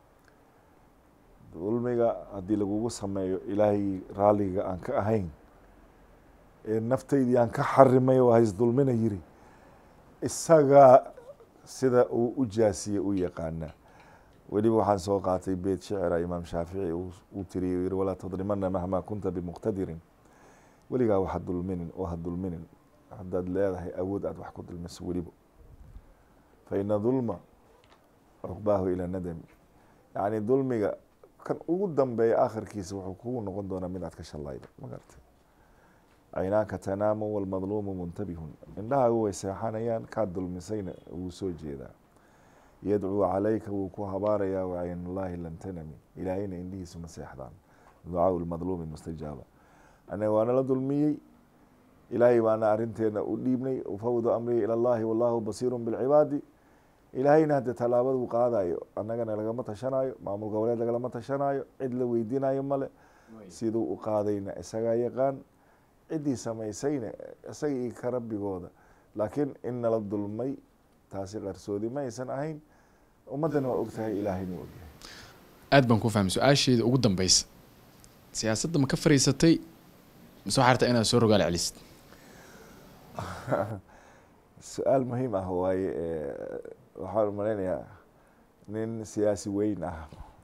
dulmiga haddii lagugu sameeyo ilaahay raalliga aan ka ahayn ee naftaydii aan ka xarimay oo hays dulmina yiri isagaa sida uu u jaasiye u yaqaana weliba waxaan soo qaatay beyt shicira imaam shaafici uu tiriye yiri walaa tadrimana mahmaa kunta bimuqtadirin weligaa waxa dulminin oo ha dulminin haddaad leedahay awood aad wax ku dulmiso weliba fa ina dulma cuqbaahu ilaa nadami yacni dulmiga kan ugu dambeeya aakhirkiisa wuxuu kugu noqon doonaa mid aad ka shallaydo ma garta caynaanka tanaamu walmadluumu muntabihun indhahaagu way seexanayaan kaad dulmisayna wuu soo jeedaa yadcuu calayka wuu ku habaarayaa wacaynullaahi lan tanami ilaahayna indhihiisu ma seexdaan ducaau lmadluumi mustajaaba anaga waana la dulmiyey ilaahay baana arinteena u dhiibnay ufawdu amrihi ila allahi wallahu basiiru bilcibaadi ilaahayna hadde tallaabaduu qaadayo annagana lagama tashanayo maamul goboleed lagalama tashanayo cid la weydiinayo male siduu u qaadayna isagaa yaqaan ciddii samaysayna isaga iyo ka rabbigooda laakiin in nala dulmay taasi qarsoodi ma aysan ahayn ummaddana waa og tahay ilaahayna waa ogyahay
aad baan ku fahmay su-aasheeda ugu dambeysa siyaasadda ma ka fariisatay mise waxaa rabtaa inaad soo rogaal celisid
su-aal muhiim ah waaye waxaan malaynayaa nin siyaasi weyn ah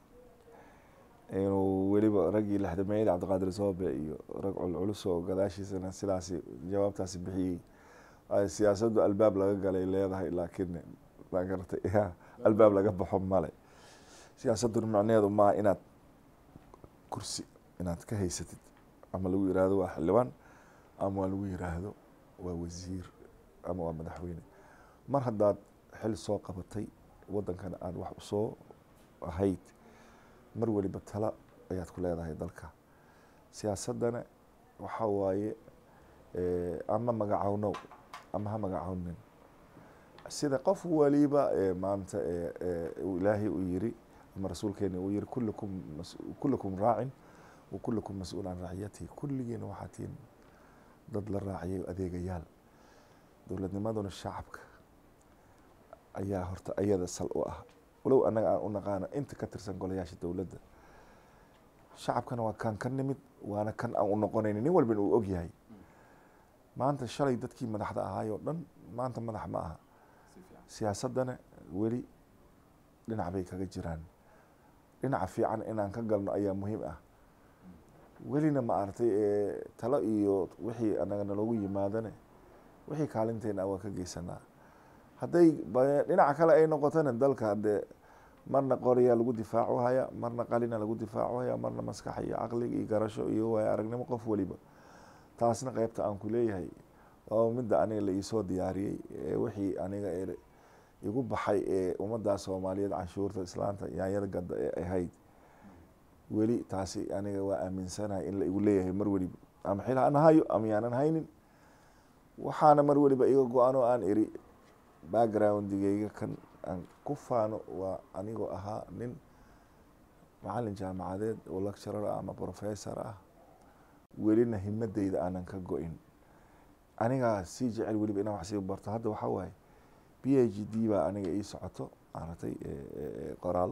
inuu weliba raggii lexdameeyada cabdiqaadir soobe iyo rag culculus oo gadaashiisana sidaasi jawaabtaasi bixiyey siyaasaddu albaab laga galay leedahay laakiin ma garatay albaab laga baxo male siyaasadduna macneheedu maaha inaad kursi inaad ka haysatid ama lagu yiraahdo waa xildhibaan ama waa lagu yiraahdo waa wasiir ama waa madaxweyne mar haddaad xil soo qabatay waddankana aada wax usoo ahayd mar weliba tala ayaad ku leedahay dalka siyaasaddana waxa waaye ama magacawnow ama ha magacawnin sida qof waliba maanta ilaahay uu yiri ama rasuulkeena uu yiri kullukum kullukum raacin wa kullukum mas-uul can raaciyatihi kulligiina waxaa tihin dad la raaciyay adeegayaal dowladnimaduna shacabka ayaa horta ayada sal u ah walow annaga aan u naqaano inta ka tirsan golayaasha dowladda shacabkana waa kan ka nimid waana kan aan u noqonayni nin walbana uu og yahay maanta shalay dadkii madaxda ahaayoo dhan maanta madax ma aha siyaasaddana weli dhinac bay kaga jiraan dhinaca fiican inaan ka galno ayaa muhiim ah welina ma aragtay talo iyo wixii annaga naloogu yimaadane wixii kaalinteena waa ka geysanaa hadday dhinaca kale ay noqotona dalka hadee marna qoriyaa lagu difaacu haya marna qalina lagu difaacu haya marna maskax iyo caqliga iyo garasho iyo waay aragnimo qof waliba taasna qeybta aan ku leeyahay oo midda aniga la iisoo diyaariyey wixii aniga igu baxay ee ummaddaa soomaaliyeed canshuurta islaanta yaanyada gadda ee ahayd weli taasi aniga waa aaminsanahay in la igu leeyahay mar weliba ama xil han hayo ama yaanan haynin waxaana mar weliba iga go-an oo aan iri backgroundigeyga kan aan ku faano waa anigoo ahaa nin macalin jaamacadeed oo lecturer ah ama professor ah welina himadeyda aanan ka go-in anigaa sii jecel weliba inaan wax sii barto hadda waxaa waaye b h d baa aniga ii socoto maaragtay qoraal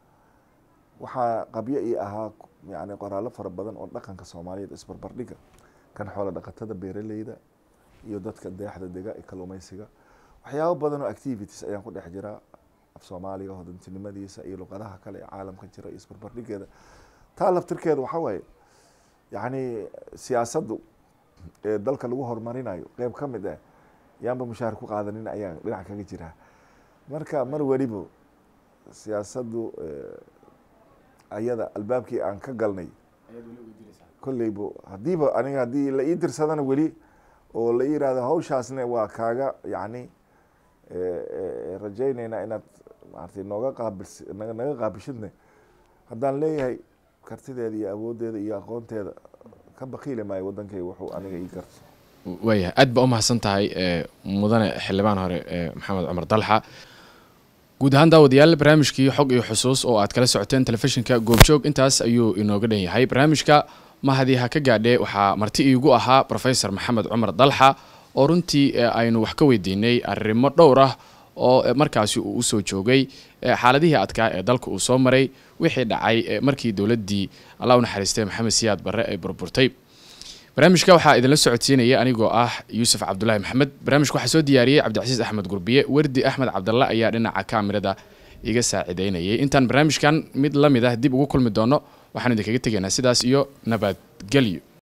waxaa qabyo ii ahaa yani qoraallo fara badan oo dhaqanka soomaaliyeed isbarbardhiga kan xoolo dhaqatada beeraleyda iyo dadka deexda dega ee kalluumeysiga waxyaabo badan oo activities ayaan ku dhex jiraa af soomaaliga hodantinimadiisa iyo luqadaha kale ee caalamka jira iyo isbarbardhigeeda taa laftirkeeda waxaa waaye yacni siyaasaddu ee dalka lagu horumarinayo qeyb ka mid ah yaanba mushaahar ku qaadanin ayaan dhinac kaga jiraa marka mar weliba siyaasaddu ayada albaabkii aan ka galnay kolleyba haddiiba aniga haddii la ii dirsadana weli oo la ii yihahdo hawshaasne waa kaaga yacni rajayneynaa inaad maaragtay nooga qaabils naga qaabishidne haddaan leeyahay kartideeda iyo awooddeeda iyo aqoonteeda ka bakiili maayo waddankayga wuxuu aniga ii garto
waayahay aad baa u mahadsan tahay mudane xildhibaan hore maxamed cumar dalxa guud ahaan daawadayaal barnaamijkii xog iyo xusuus oo aad kala socoteen telefishinka goobjoog intaas ayuu inooga dhan yahay barnaamijka mahadii ha ka gaadhe waxaa marti iigu ahaa rofesor maxamed cumar dalxa oo runtii aynu wax ka weydiinay arrimo dhowr ah oo markaasi uu usoo joogay xaaladihii adkaa ee dalka uu soo maray wixii dhacay markii dowladdii allah u naxariistay maxamed siyaad barre ay burburtay barnaamijka waxaa idinla socodsiinaya anigoo ah yuusuf cabdulaahi maxamed barnaamijka waxaa soo diyaariyey cabdicasiis axmed gurbiye werdi axmed cabdalle ayaa dhinaca kaamirada iga saaciideynayay intaan barnaamijkan mid la mid ah dib ugu kulmi doono waxaan idinkaga tegaynaa sidaas iyo nabadgelyo